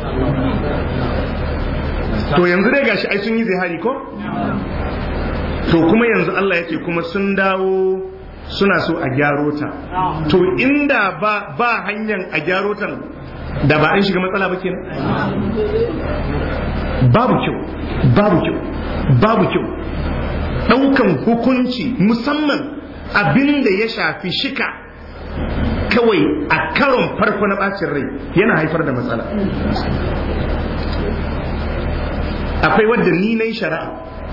to yanzu dai gashi ai sun yi zihari ko to kuma yanzu Allah ya ce kuma sun dawo suna so a gyaro ta to inda ba ba hanyar a gyaro ta da ba an shiga matsala ba kenan babu kyau babu kyau babu kyau daukan hukunci musamman abin da ya shafi shika kawai a karon farko na bacin rai yana haifar da matsala akwai wadda ni na yi shari'a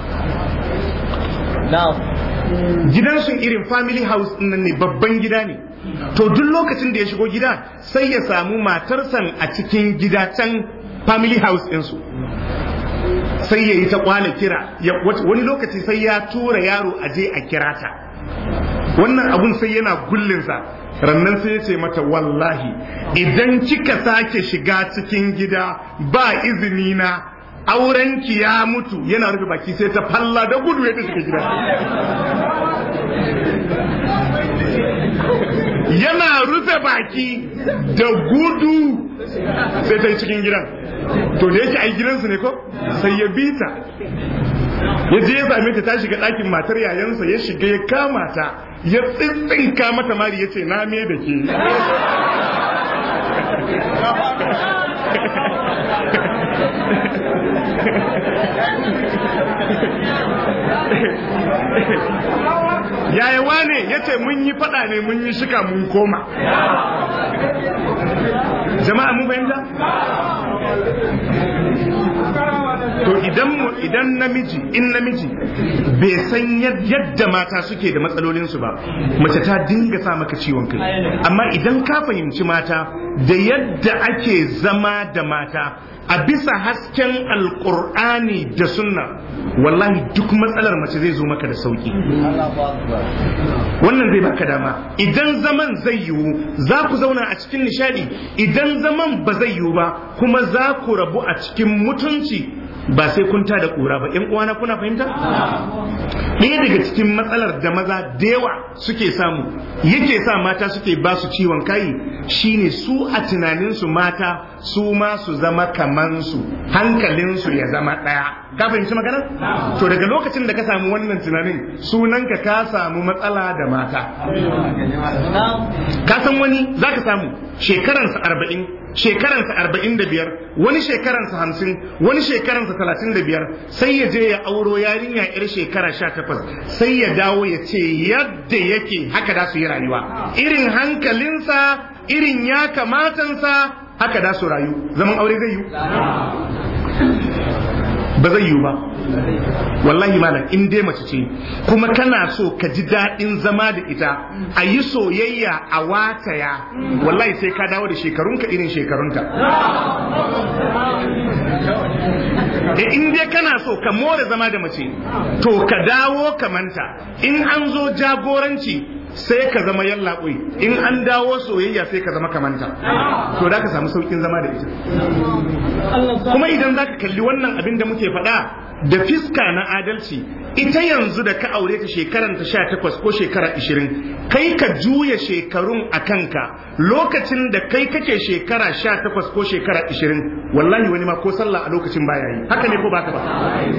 gidansu irin family house nan ne babban gida ne to duk lokacin da ya shigo gida sai ya samu matarsan a cikin gida can family house ɗinsu sai ya yi ta kwana kira wani lokaci sai ya tura yaro a je a kira ta wannan abun sai yana gullinsa rannan sai ya ce mata wallahi idan kika sake shiga cikin gida ba izini na aurenki ya mutu yana rufe baki sai ta falla da gudu ya ta shiga gida yana rufe baki da gudu sai ta yi cikin gidan to da yake ai gidansu ne ko sai ya bi ta ya je ya same ta ta shiga ɗakin matar yayansa ya shiga ya kama ta ya tsintsinka mata mari ya ce na me da ke yaya wane ya ce mun yi fada ne mun yi shika mun koma jama'a mun fahimta to idan idan namiji in namiji bai san yadda mata suke da matsalolinsu ba mace ta dinga sa maka ciwon kai amma idan ka fahimci mata da yadda ake zama da mata a bisa hasken alkur'ani da sunna wallahi duk matsalar mace zai zo maka da sauki wannan zai baka dama idan zaman zai yiwu za ku zauna a cikin nishadi idan zaman ba zai yiwu ba kuma za ku rabu a cikin mutunci ba sai kun da kura ba yan uwana kuna fahimta ɗaya daga cikin matsalar da maza da yawa suke samu yake sa mata suke ba su ciwon kai shine su a tunaninsu mata su ma su zama kamansu hankalinsu ya zama ɗaya ka fahimci magana to daga lokacin da ka samu wannan tunanin sunanka ka samu matsala da mata ka san wani za ka samu shekaransa arba'in shekaransa arba'in da biyar wani shekaransa hamsin wani shekaransa talatin da biyar sai ya je ya auro yarinya yar shekara sha takwas sai ya dawo ya ce yadda yake haka da su yi rayuwa irin hankalinsa irin ya kamatansa haka da su rayu zaman aure zai yi ba zai yiwu ba wallahi malam in dai mace ce kuma kana so ka ji daɗin zama da ita a yi soyayya a wataya wallahi sai ka dawo da shekarunka irin shekarunta e in dai kana so ka more zama da mace to ka dawo kamanta in an zo jagoranci sai ka zama yallaɓoi in an dawo soyayya sai ka zama kamanta to da ka samu saukin zama da ita kuma idan za ka kalli wannan abin da muke faɗa da fiska na adalci ita yanzu da ka aure ta shekaran ta sha takwas ko shekara ishirin kai ka juya shekarun a kanka lokacin da kai kake shekara sha takwas ko shekara ishirin wallahi wani ma ko sallah a lokacin baya yi haka ne ko baka ba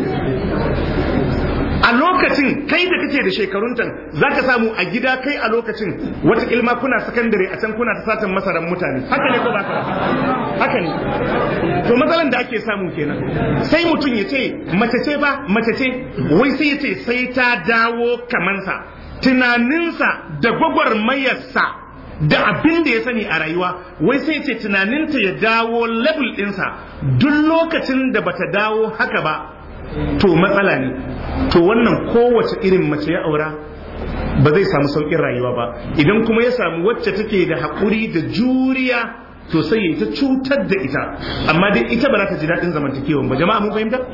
a lokacin kai da kake da shekarun can za ka samu a gida kai a lokacin wata ilma kuna sakandare a can kuna ta satan masaran mutane haka ne ko ba ka haka ne to matsalan da ake samu kenan sai mutum ya ce mace ce ba mace ce wai sai ya ce sai ta dawo kamansa tunaninsa da gwagwarmayarsa da abin da ya sani a rayuwa wai sai ce tunaninta ya dawo level ɗinsa duk lokacin da bata dawo haka ba to matsala ne to wannan kowace irin mace ya aura ba zai samu sauƙin rayuwa ba idan kuma ya samu wacce take da haƙuri da juriya to sai ya ta cutar da ita amma dai ita ba za ta ji daɗin zamantakewan ba jama'a mun fahimta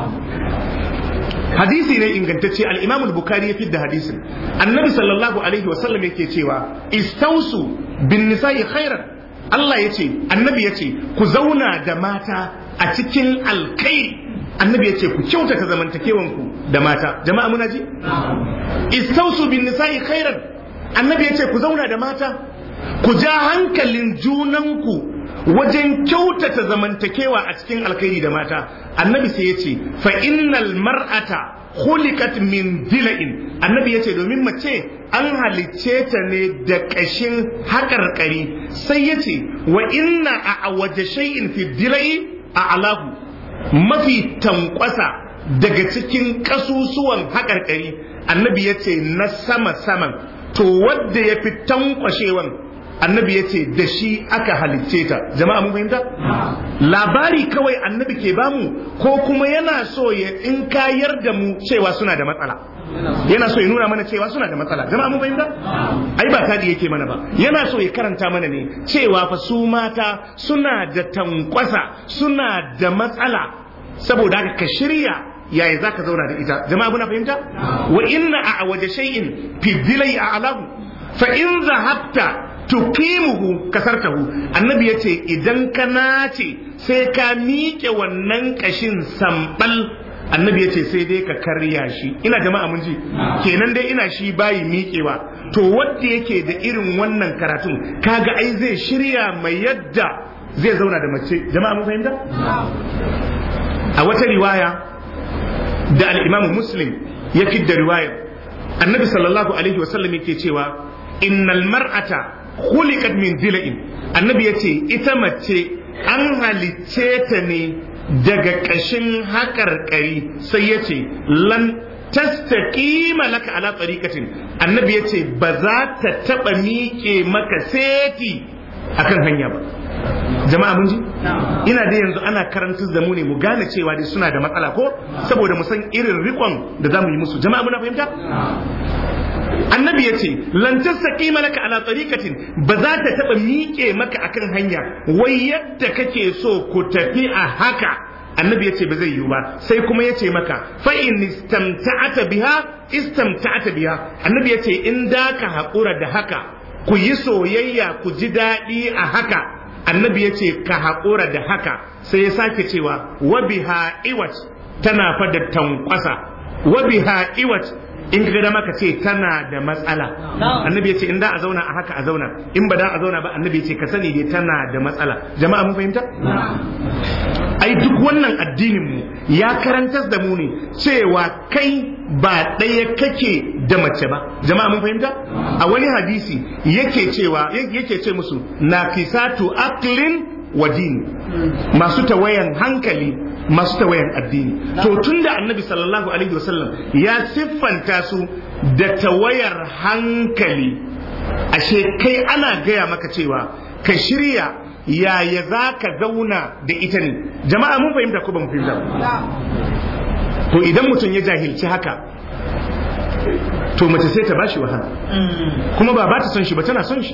hadisi ne ingantacce al-Imam al-Bukhari ya fidda hadisin annabi sallallahu alaihi wa sallam yake cewa istausu bin nisa'i khairan Allah ya ce annabi ya ce ku zauna da mata a cikin alkai annabi ya ce ku kyautata zamantakewanku da mata jama'a muna ji istausu bin nisa'i khairan annabi ya ce ku zauna da mata ku ja hankalin junanku wajen kyautata zamantakewa a cikin alkhairi da mata annabi sai ya ce fa innal mar'ata khuliqat min dila'in annabi ya ce domin mace an halicce ta ne da ƙashin haƙarƙari sai ya ce wa inna a waje shay'in fi dila'i a alahu mafi tankwasa daga cikin ƙasusuwan haƙarƙari annabi ya ce na sama-saman to wadda ya fi tankwashewan annabi ya ce da shi aka halicce ta jama'a mun fahimta labari kawai annabi ke bamu ko kuma yana so ya in kayar da mu cewa suna da matsala yana so ya nuna mana cewa suna da matsala jama'a mun fahimta ai ba kadi yake mana ba yana so ya karanta mana ne cewa fa su mata suna da tankwasa suna da matsala saboda haka ka shirya yaya za ka zauna da ita jama'a muna fahimta wa inna a waje shay'in fi dilai a alahu fa in zahabta tuqimuhu kasartahu annabi yace idan ka nace sai ka miƙe wannan kashin sambal annabi yace sai dai ka karya shi ina jama'a mun ji kenan dai ina shi bayi miƙewa to wanda yake da irin wannan karatun kaga ai zai shirya mai yadda zai zauna da mace jama'a mun fahimta a wata riwaya da al-Imam Muslim ya fidda riwayar annabi sallallahu alaihi wasallam yake cewa innal mar'ata khuliqat min dila'in annabi yace ita mace an halicce ta ne daga kashin haƙarƙari sai yace lan tastaqima laka ala tariqatin annabi yace ba za ta taba miƙe maka seti akan hanya ba jama'a mun ji ina da yanzu ana karantar da mu ne mu gane cewa dai suna da matsala ko saboda mu san irin rikon da zamu yi musu jama'a muna fahimta annabi ya ce lantar saƙi malaka ala tsarikatin ba za ta taɓa miƙe maka akan hanya wai yadda kake so ku tafi a haka annabi ya ce ba zai yiwu ba sai kuma ya ce maka fa in istamta'ata biha istamta'ata biha annabi ya ce in da ka haƙura da haka ku yi soyayya ku ji daɗi a haka annabi ya ce ka haƙura da haka sai ya sake cewa wa biha iwat tana fa da tankwasa wa biha iwat in ka dama ka ce tana da matsala annabi ya ce in da a zauna a haka a zauna in ba da a zauna ba annabi ya ce ka sani dai tana da matsala jama'a mun fahimta ai duk wannan addinin mu ya karantar da mu ne cewa kai ba ɗaya kake da mace ba jama'a mun fahimta a wani hadisi yake cewa yake ce musu nafisatu aklin wa dini masu tawayan hankali masu tawayan addini to tunda annabi sallallahu alaihi wasallam ya siffanta su da tawayar hankali ashe kai ana gaya maka cewa ka shirya yaya za ka zauna da ita ne jama'a mun fahimta ko ba mu fahimta to idan mutum ya jahilci haka to mace sai ta bashi wahala kuma ba ba ta son shi ba tana son shi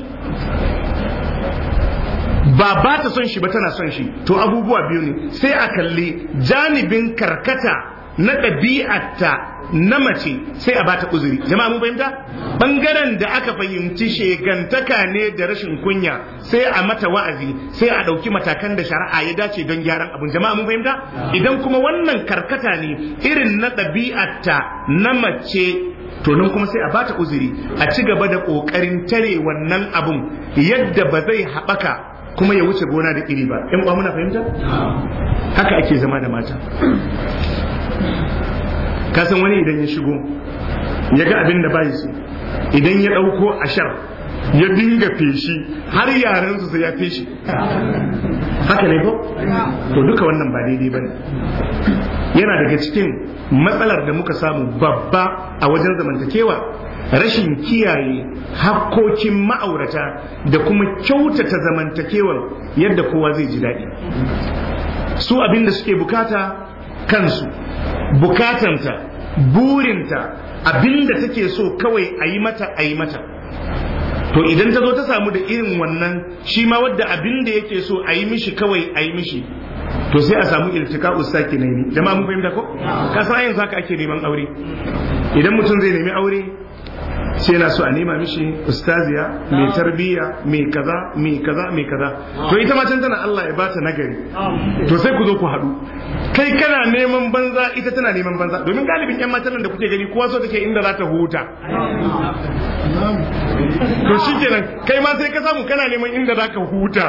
ba ba ta son shi ba tana son shi to abubuwa biyu ne sai a kalli janibin karkata na ɗabi'arta na mace sai a bata uzuri jama'a mun fahimta bangaren da aka fahimci shegantaka ne da rashin kunya sai a mata wa'azi sai a ɗauki matakan da shari'a ya dace don gyaran abun jama'a mun fahimta idan kuma wannan karkata ne irin na ɗabi'arta na mace to nan kuma sai a bata uzuri a ci gaba da ƙoƙarin tare wannan abun yadda ba zai haɓaka kuma ya wuce gona da iri ba yan uwa muna fahimta haka ake zama da mata kasan wani idan ya shigo ya ga abin da bai so idan ya ɗauko ashar ya dinga feshi har yaren su sai ya feshi haka ne ko to duka wannan ba daidai bane yana daga cikin matsalar da muka samu babba a wajen zamantakewa rashin kiyaye hakkokin ma'aurata da kuma kyautata zamantakewar yadda kowa zai ji daɗi su abin da suke bukata kansu bukatanta burinta abin da take so kawai a yi mata a yi mata to idan ta zo ta samu da irin wannan shi ma wadda abin da yake so a yi mishi kawai a yi mishi to sai a samu iltika ustaki ne jama'a mun fahimta ko ka san yanzu haka ake neman aure idan mutum zai nemi aure sai yana so a nema mishi ustaziya mai tarbiyya mai kaza mai kaza mai kaza to ita ma can tana Allah ya bata nagari to sai ku zo ku haɗu kai kana neman banza ita tana neman banza domin galibin yan matan da kuke gani kowa so take inda za ta huta to shikenan kai ma sai ka samu kana neman inda za ka huta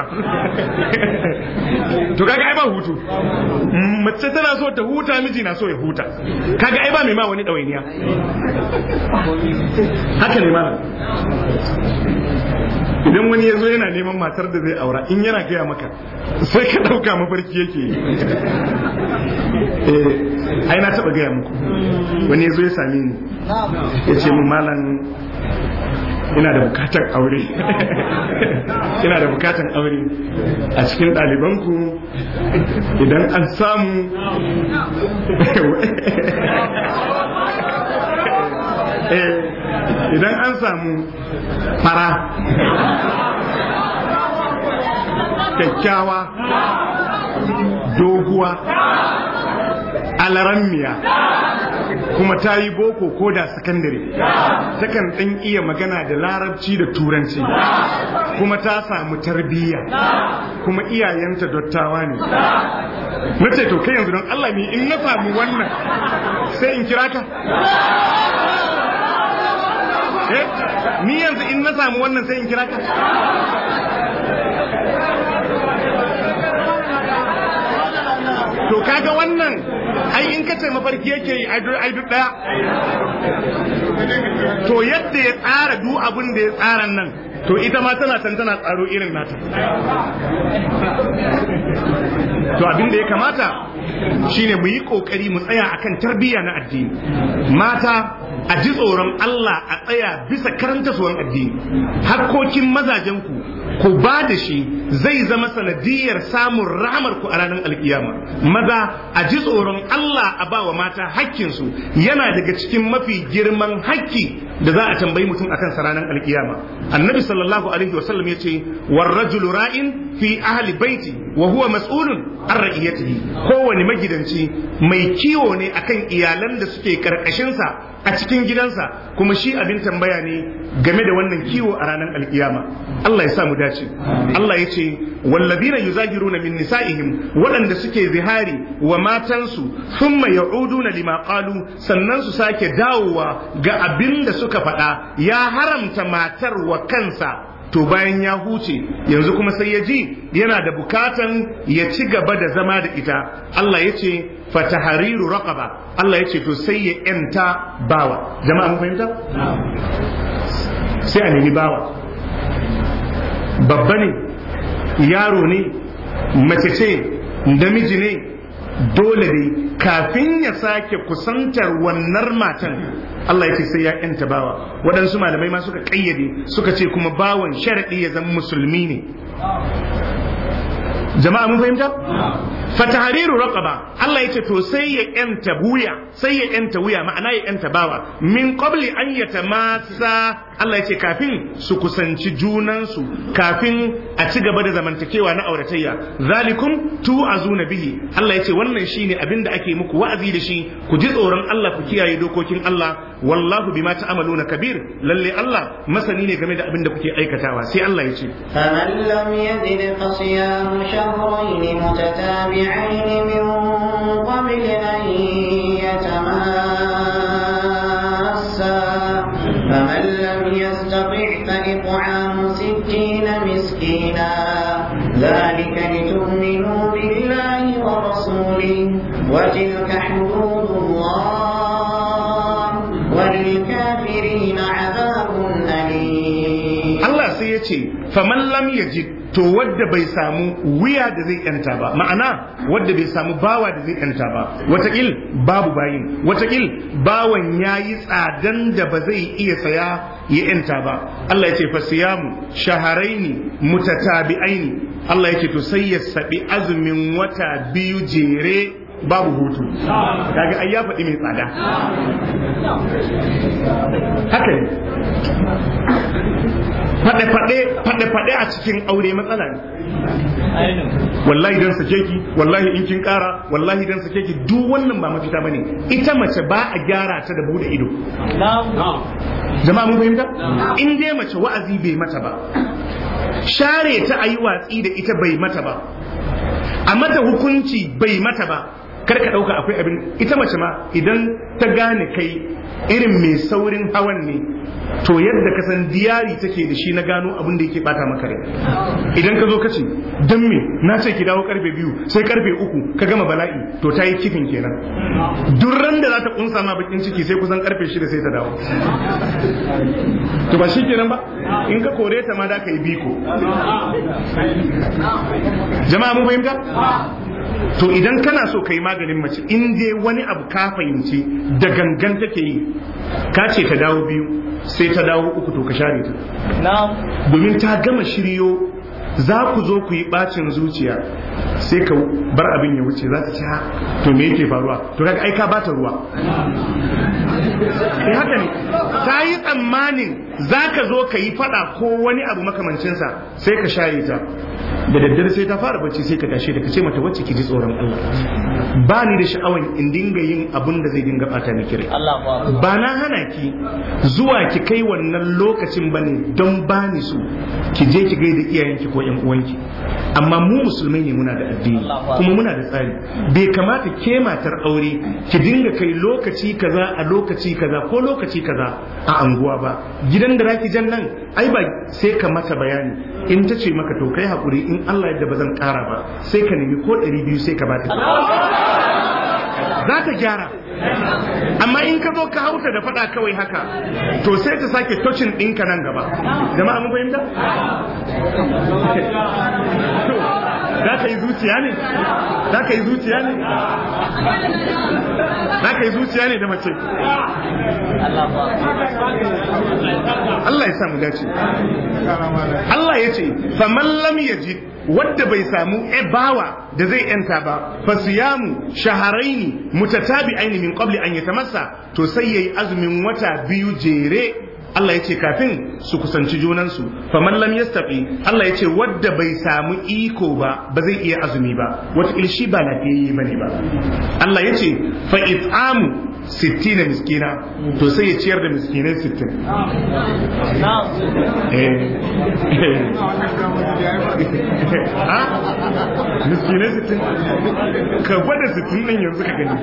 to kaga ai ba hutu mace tana so ta huta miji na so ya huta kaga ai ba mai ma wani ɗawainiya haka ne malam idan wani ya zo yana neman matar da zai aura in yana gaya maka sai ka ɗauka mafarki yake eh ai na taɓa gaya muku wani ya zo ya same ni ya ce mu malam ina da bukatar aure ina da bukatar aure a cikin ɗalibanku idan an samu idan an samu fara kyakkyawa doguwa alarammiya kuma ta yi boko ko da sakandare takan ɗan iya magana da larabci da turanci kuma ta samu tarbiyya kuma iyayenta dottawa ne na ce to kai yanzu don Allah ne in na samu wannan sai in kira ka eh ni yanzu in na samu wannan sai in kira ka to kaga wannan ai in ka ce mafarki yake yi ai duk daya to yadda ya tsara duk abin da ya tsara nan to ita ma tana can tana tsaro irin nata to abin da ya kamata shine mu yi kokari mu tsaya akan tarbiyya na addini mata a ji tsoron Allah a tsaya bisa karanta suwan addini hakkokin mazajenku ku ba da shi zai zama sanadiyar samun ramar ku a ranar alkiyama maza a ji tsoron Allah a ba wa mata hakkinsu yana daga cikin mafi girman hakki da za a tambayi mutum akan sa ranar alkiyama annabi sallallahu alaihi wasallam ya ce war rajulu ra'in fi ahli baiti wa huwa mas'ulun an ra'iyatihi kowane magidanci mai kiwo ne akan iyalan da suke karkashinsa a cikin gidansa kuma shi abin tambaya ne game da wannan kiwo a ranar alkiyama Allah ya sa mu dace Allah ya ce wallazina yuzahiruna min nisa'ihim waɗanda suke zihari wa matansu thumma ya'uduna lima qalu sannan su sake dawowa ga abin da suka faɗa ya haramta matar wa kansa to bayan ya huce yanzu kuma sai ya ji yana da bukatan ya ci gaba da zama da ita Allah ya ce fatahariru raqaba Allah ya ce to sai ya yanta bawa jama'a mun fahimta sai a nemi bawa babba ne yaro ne mace ce namiji ne dole ne kafin ya sake kusantar wannan matan Allah ya ce sai ya yanta bawa waɗansu malamai ma suka ƙayyade suka ce kuma bawan sharaɗi ya zama musulmi ne jama'a mun fahimta fatahariru raqaba Allah yace to sai ya yanta wuya sai ya yanta wuya ma'ana ya yanta bawa min qabli an yatamassa Allah yace kafin su kusanci junansu kafin a ci gaba da zamantakewa na auratayya zalikum tu'azuna bihi Allah yace wannan shine abin da ake muku wa'azi da shi ku ji tsoron Allah ku kiyaye dokokin Allah wallahu bima ta'maluna kabir lalle Allah masani ne game da abin da kuke aikatawa sai Allah yace فمن لم يجد فصيام شهرين متتابعين من قبل أن يتماسا فمن لم يستطع فإطعام ستين مسكينا ذلك لتؤمنوا بالله ورسوله وتلك حدود الله وللكافرين عذاب أليم Allah sai ya ce faman lam yajid to wadda bai samu wuya da zai yanta ba ma'ana wadda bai samu bawa da zai yanta ba watakil babu bayin watakil bawan yayi tsadan da ba zai iya saya ya yanta ba Allah ya ce fa siyamu shaharaini mutatabi'aini Allah ya ce to sai ya sabi azumin wata biyu jere babu hutu kaga ai ya faɗi mai tsada haka ne faɗe-faɗe a cikin aure matsala ne wallahi dan sake ki wallahi in kin ƙara wallahi dan sake ki duk wannan ba mafita bane ita mace ba a gyara ta da bude ido jama'a mun fahimta in dai mace wa'azi bai mata ba share ta ayi watsi da ita bai mata ba a mata hukunci bai mata ba kar ka ɗauka akwai abin ita mace ma idan ta gane kai irin mai saurin hawan ne to yadda ka san diyari take da shi na gano abin da yake bata maka rai idan ka zo ka ce dan me na ce ki dawo karfe biyu sai karfe uku ka gama bala'i to ta yi kifin kenan duk ran da za ta kunsa ma bakin ciki sai kusan karfe shida sai ta dawo to ba shi kenan ba in ka kore ta ma da ka yi biko jama'a mun fahimta to idan kana so ka yi maganin mace in dai wani abu ka fahimci da gangan take yi ka ce ta dawo biyu sai ta dawo uku to ka share ta domin ta gama shiryo za ku zo ku yi bacin zuciya sai ka bar abin ya wuce za ta ci to me yake faruwa to kaga ai ka bata ruwa eh haka ne ta yi tsammanin za ka zo ka yi fada ko wani abu makamancinsa sai ka share ta da daddare sai ta fara bacci sai ka tashe da ka ce mata wacce ki ji tsoron Allah ba ni da sha'awan in dinga yin abun da zai dinga bata miki rai ba na hana ki zuwa ki kai wannan lokacin bane don ba ni so ki je ki gaida iyayenki ko yan uwanki amma mu musulmai ne muna da addini kuma muna da tsari bai kamata ke matar aure ki dinga kai lokaci kaza a lokaci kaza ko lokaci kaza a anguwa ba gidan da raki jan nan ai ba sai ka mata bayani in ta ce maka to kai hakuri in Allah yadda ba zan kara ba sai ka nemi ko ɗari biyu sai ka ba ta za ta gyara amma in ka zo ka hauta da faɗa kawai haka to sai ta sake tocin ɗinka nan gaba jama'a mun fahimta za ka yi zuciya ne za ka yi zuciya ne za ka yi zuciya ne da mace Allah ya samu dace Allah ya ce faman lam yajid wadda bai samu bawa da zai yanta ba fa siyamu shaharaini mutatabi'aini min qabli an yatamassa to sai yayi azumin wata biyu jere Allah ya ce kafin su kusanci junansu faman lam yastaqi Allah ya ce wadda bai samu iko ba ba zai iya azumi ba wata shi ba lafiyayye bane ba Allah ya ce fa it'amu sittina miskina to sai ya ciyar da miskinai sittin miskinai sittin ka gwada sittin nan yanzu ka gani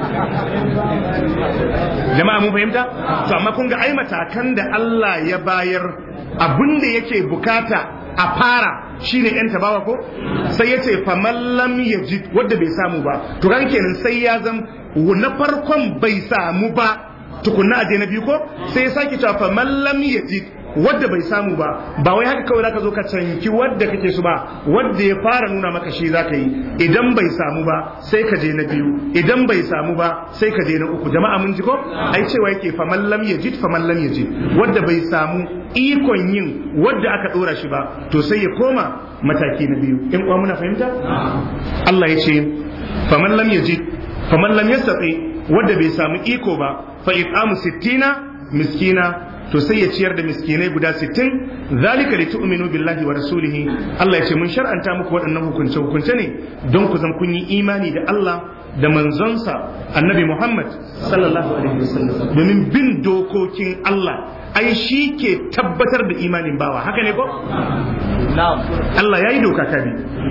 jama'a mun fahimta to amma kun ga ai matakan da Allah ya bayar abin da yake bukata a fara shine yan tabawa ko sai ya ce faman lam yajid wanda bai samu ba to kan kenan sai ya zam na farkon bai samu ba tukunna aje na biyu ko sai ya sake cewa faman lam yajid wadda bai samu ba ba wai haka kawai zaka zo ka canki wadda kake su ba wadda ya fara nuna maka shi zaka yi idan bai samu ba sai ka je na biyu idan bai samu ba sai ka je na uku jama'a mun ji ko ai cewa yake faman lam yajid faman lam yajid wadda bai samu ikon yin wadda aka dora shi ba to sai ya koma mataki na biyu in uwa muna fahimta Allah ya ce faman lam yajid faman lam yastati wadda bai samu iko ba fa it'amu sittina miskina to sai ya ciyar da miskinai guda 60 zalika li tu'minu billahi wa rasulihi Allah ya ce mun shar'anta muku waɗannan hukunce hukunce ne don ku zan kun yi imani da Allah da manzonsa annabi Muhammad sallallahu alaihi wasallam domin bin dokokin Allah ai shi ke tabbatar da imanin bawa haka ne ko Allah ya yi doka kabi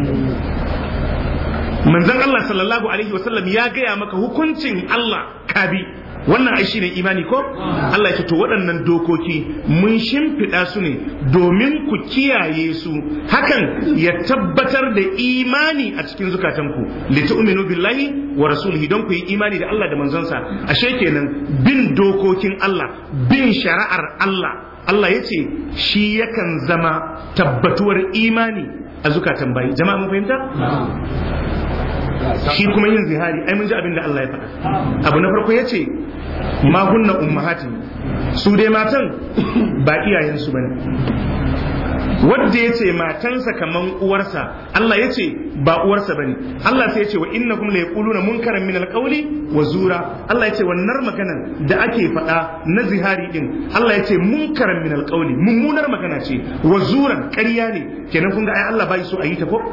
manzon Allah sallallahu alaihi wasallam ya gaya maka hukuncin Allah kabi wannan ai shine imani ko Allah ya ce to waɗannan dokoki mun shimfiɗa su ne domin ku kiyaye su hakan ya tabbatar da imani a cikin zukatanku li tu'minu billahi wa rasulihi don ku yi imani da Allah da manzonsa ashe kenan bin dokokin Allah bin shari'ar Allah Allah ya ce shi yakan zama tabbatuwar imani a zukatan bayi jama'a mun fahimta shi kuma yin zihari ai mun ji abin da Allah ya faɗa abu na farko ya ce ma hunna ummahati su dai matan ba iyayensu bane wadda ya ce matansa kaman uwarsa Allah ya ce ba uwarsa bane Allah sai ya ce wa innakum la yaquluna munkaran min alqawli wa zura Allah ya ce wannan maganan da ake faɗa na zihari din Allah ya ce munkaran min alqawli mummunar magana ce wa zuran ƙarya ne kenan kun ga ai Allah bai so a yi ta ko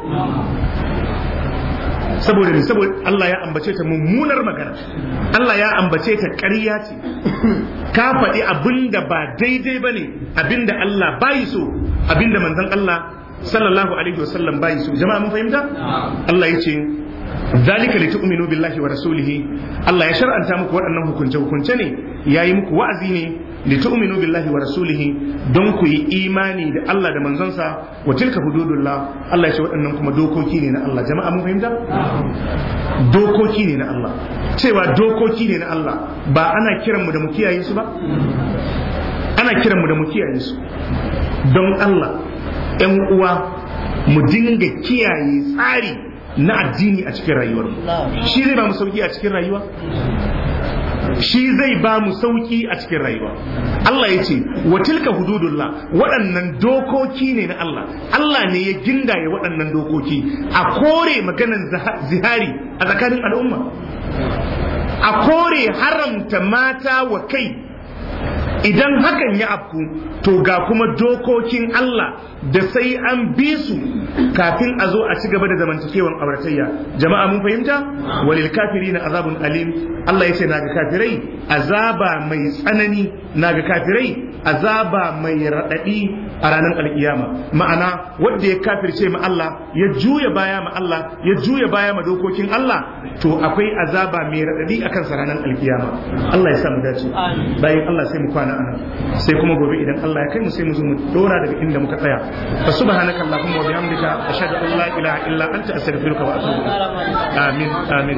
saboda ne saboda Allah ya ambace ta mummunar magana Allah ya ambace ta ƙarya ce ka faɗi abinda ba daidai ba ne abinda Allah bayi so abinda manzon Allah sallallahu alaihi wasallam bayi so jama'a mun fahimta Allah ya ce zalika litu'minu billahi wa rasulihi Allah ya shar'anta muku waɗannan hukunce hukunce ne yayi muku wa'azi ne litu'minu billahi wa rasulihi don ku yi imani da Allah da manzonsa wa tilka hududullah Allah ya ce waɗannan kuma dokoki ne na Allah jama'a mun fahimta dokoki ne na Allah cewa dokoki ne na Allah ba ana kiran mu da mu kiyaye su ba ana kiran mu da mu kiyaye su don Allah ƴan uwa mu dinga kiyaye tsari na addini a cikin rayuwar shi zai ba mu sauki a cikin rayuwa shi zai ba mu sauki a cikin rayuwa Allah ya ce wa tilka hududullah waɗannan dokoki ne na Allah Allah ne ya gindaye waɗannan dokoki a kore maganan zihari a tsakanin al'umma a kore haramta mata wa kai idan hakan ya afku to ga kuma dokokin Allah da sai an bi su kafin a zo a ci gaba da zamantakewan auratayya jama'a mun fahimta walil kafirina azabun alim Allah ya ce naga kafirai azaba mai tsanani naga kafirai azaba mai raɗaɗi a ranar alkiyama ma'ana wanda ya kafirce ma Allah ya juya baya ma Allah ya juya baya ma dokokin Allah to akwai azaba mai raɗaɗi akan sa ranar alkiyama Allah ya sa mu dace bayan Allah sai mu kwana anan sai kuma gobe idan Allah ya kai mu sai mu zo mu dora daga inda muka tsaya fa subhanaka allahumma wa bihamdika ashhadu an la ilaha illa anta astaghfiruka wa atubu ilaik amin amin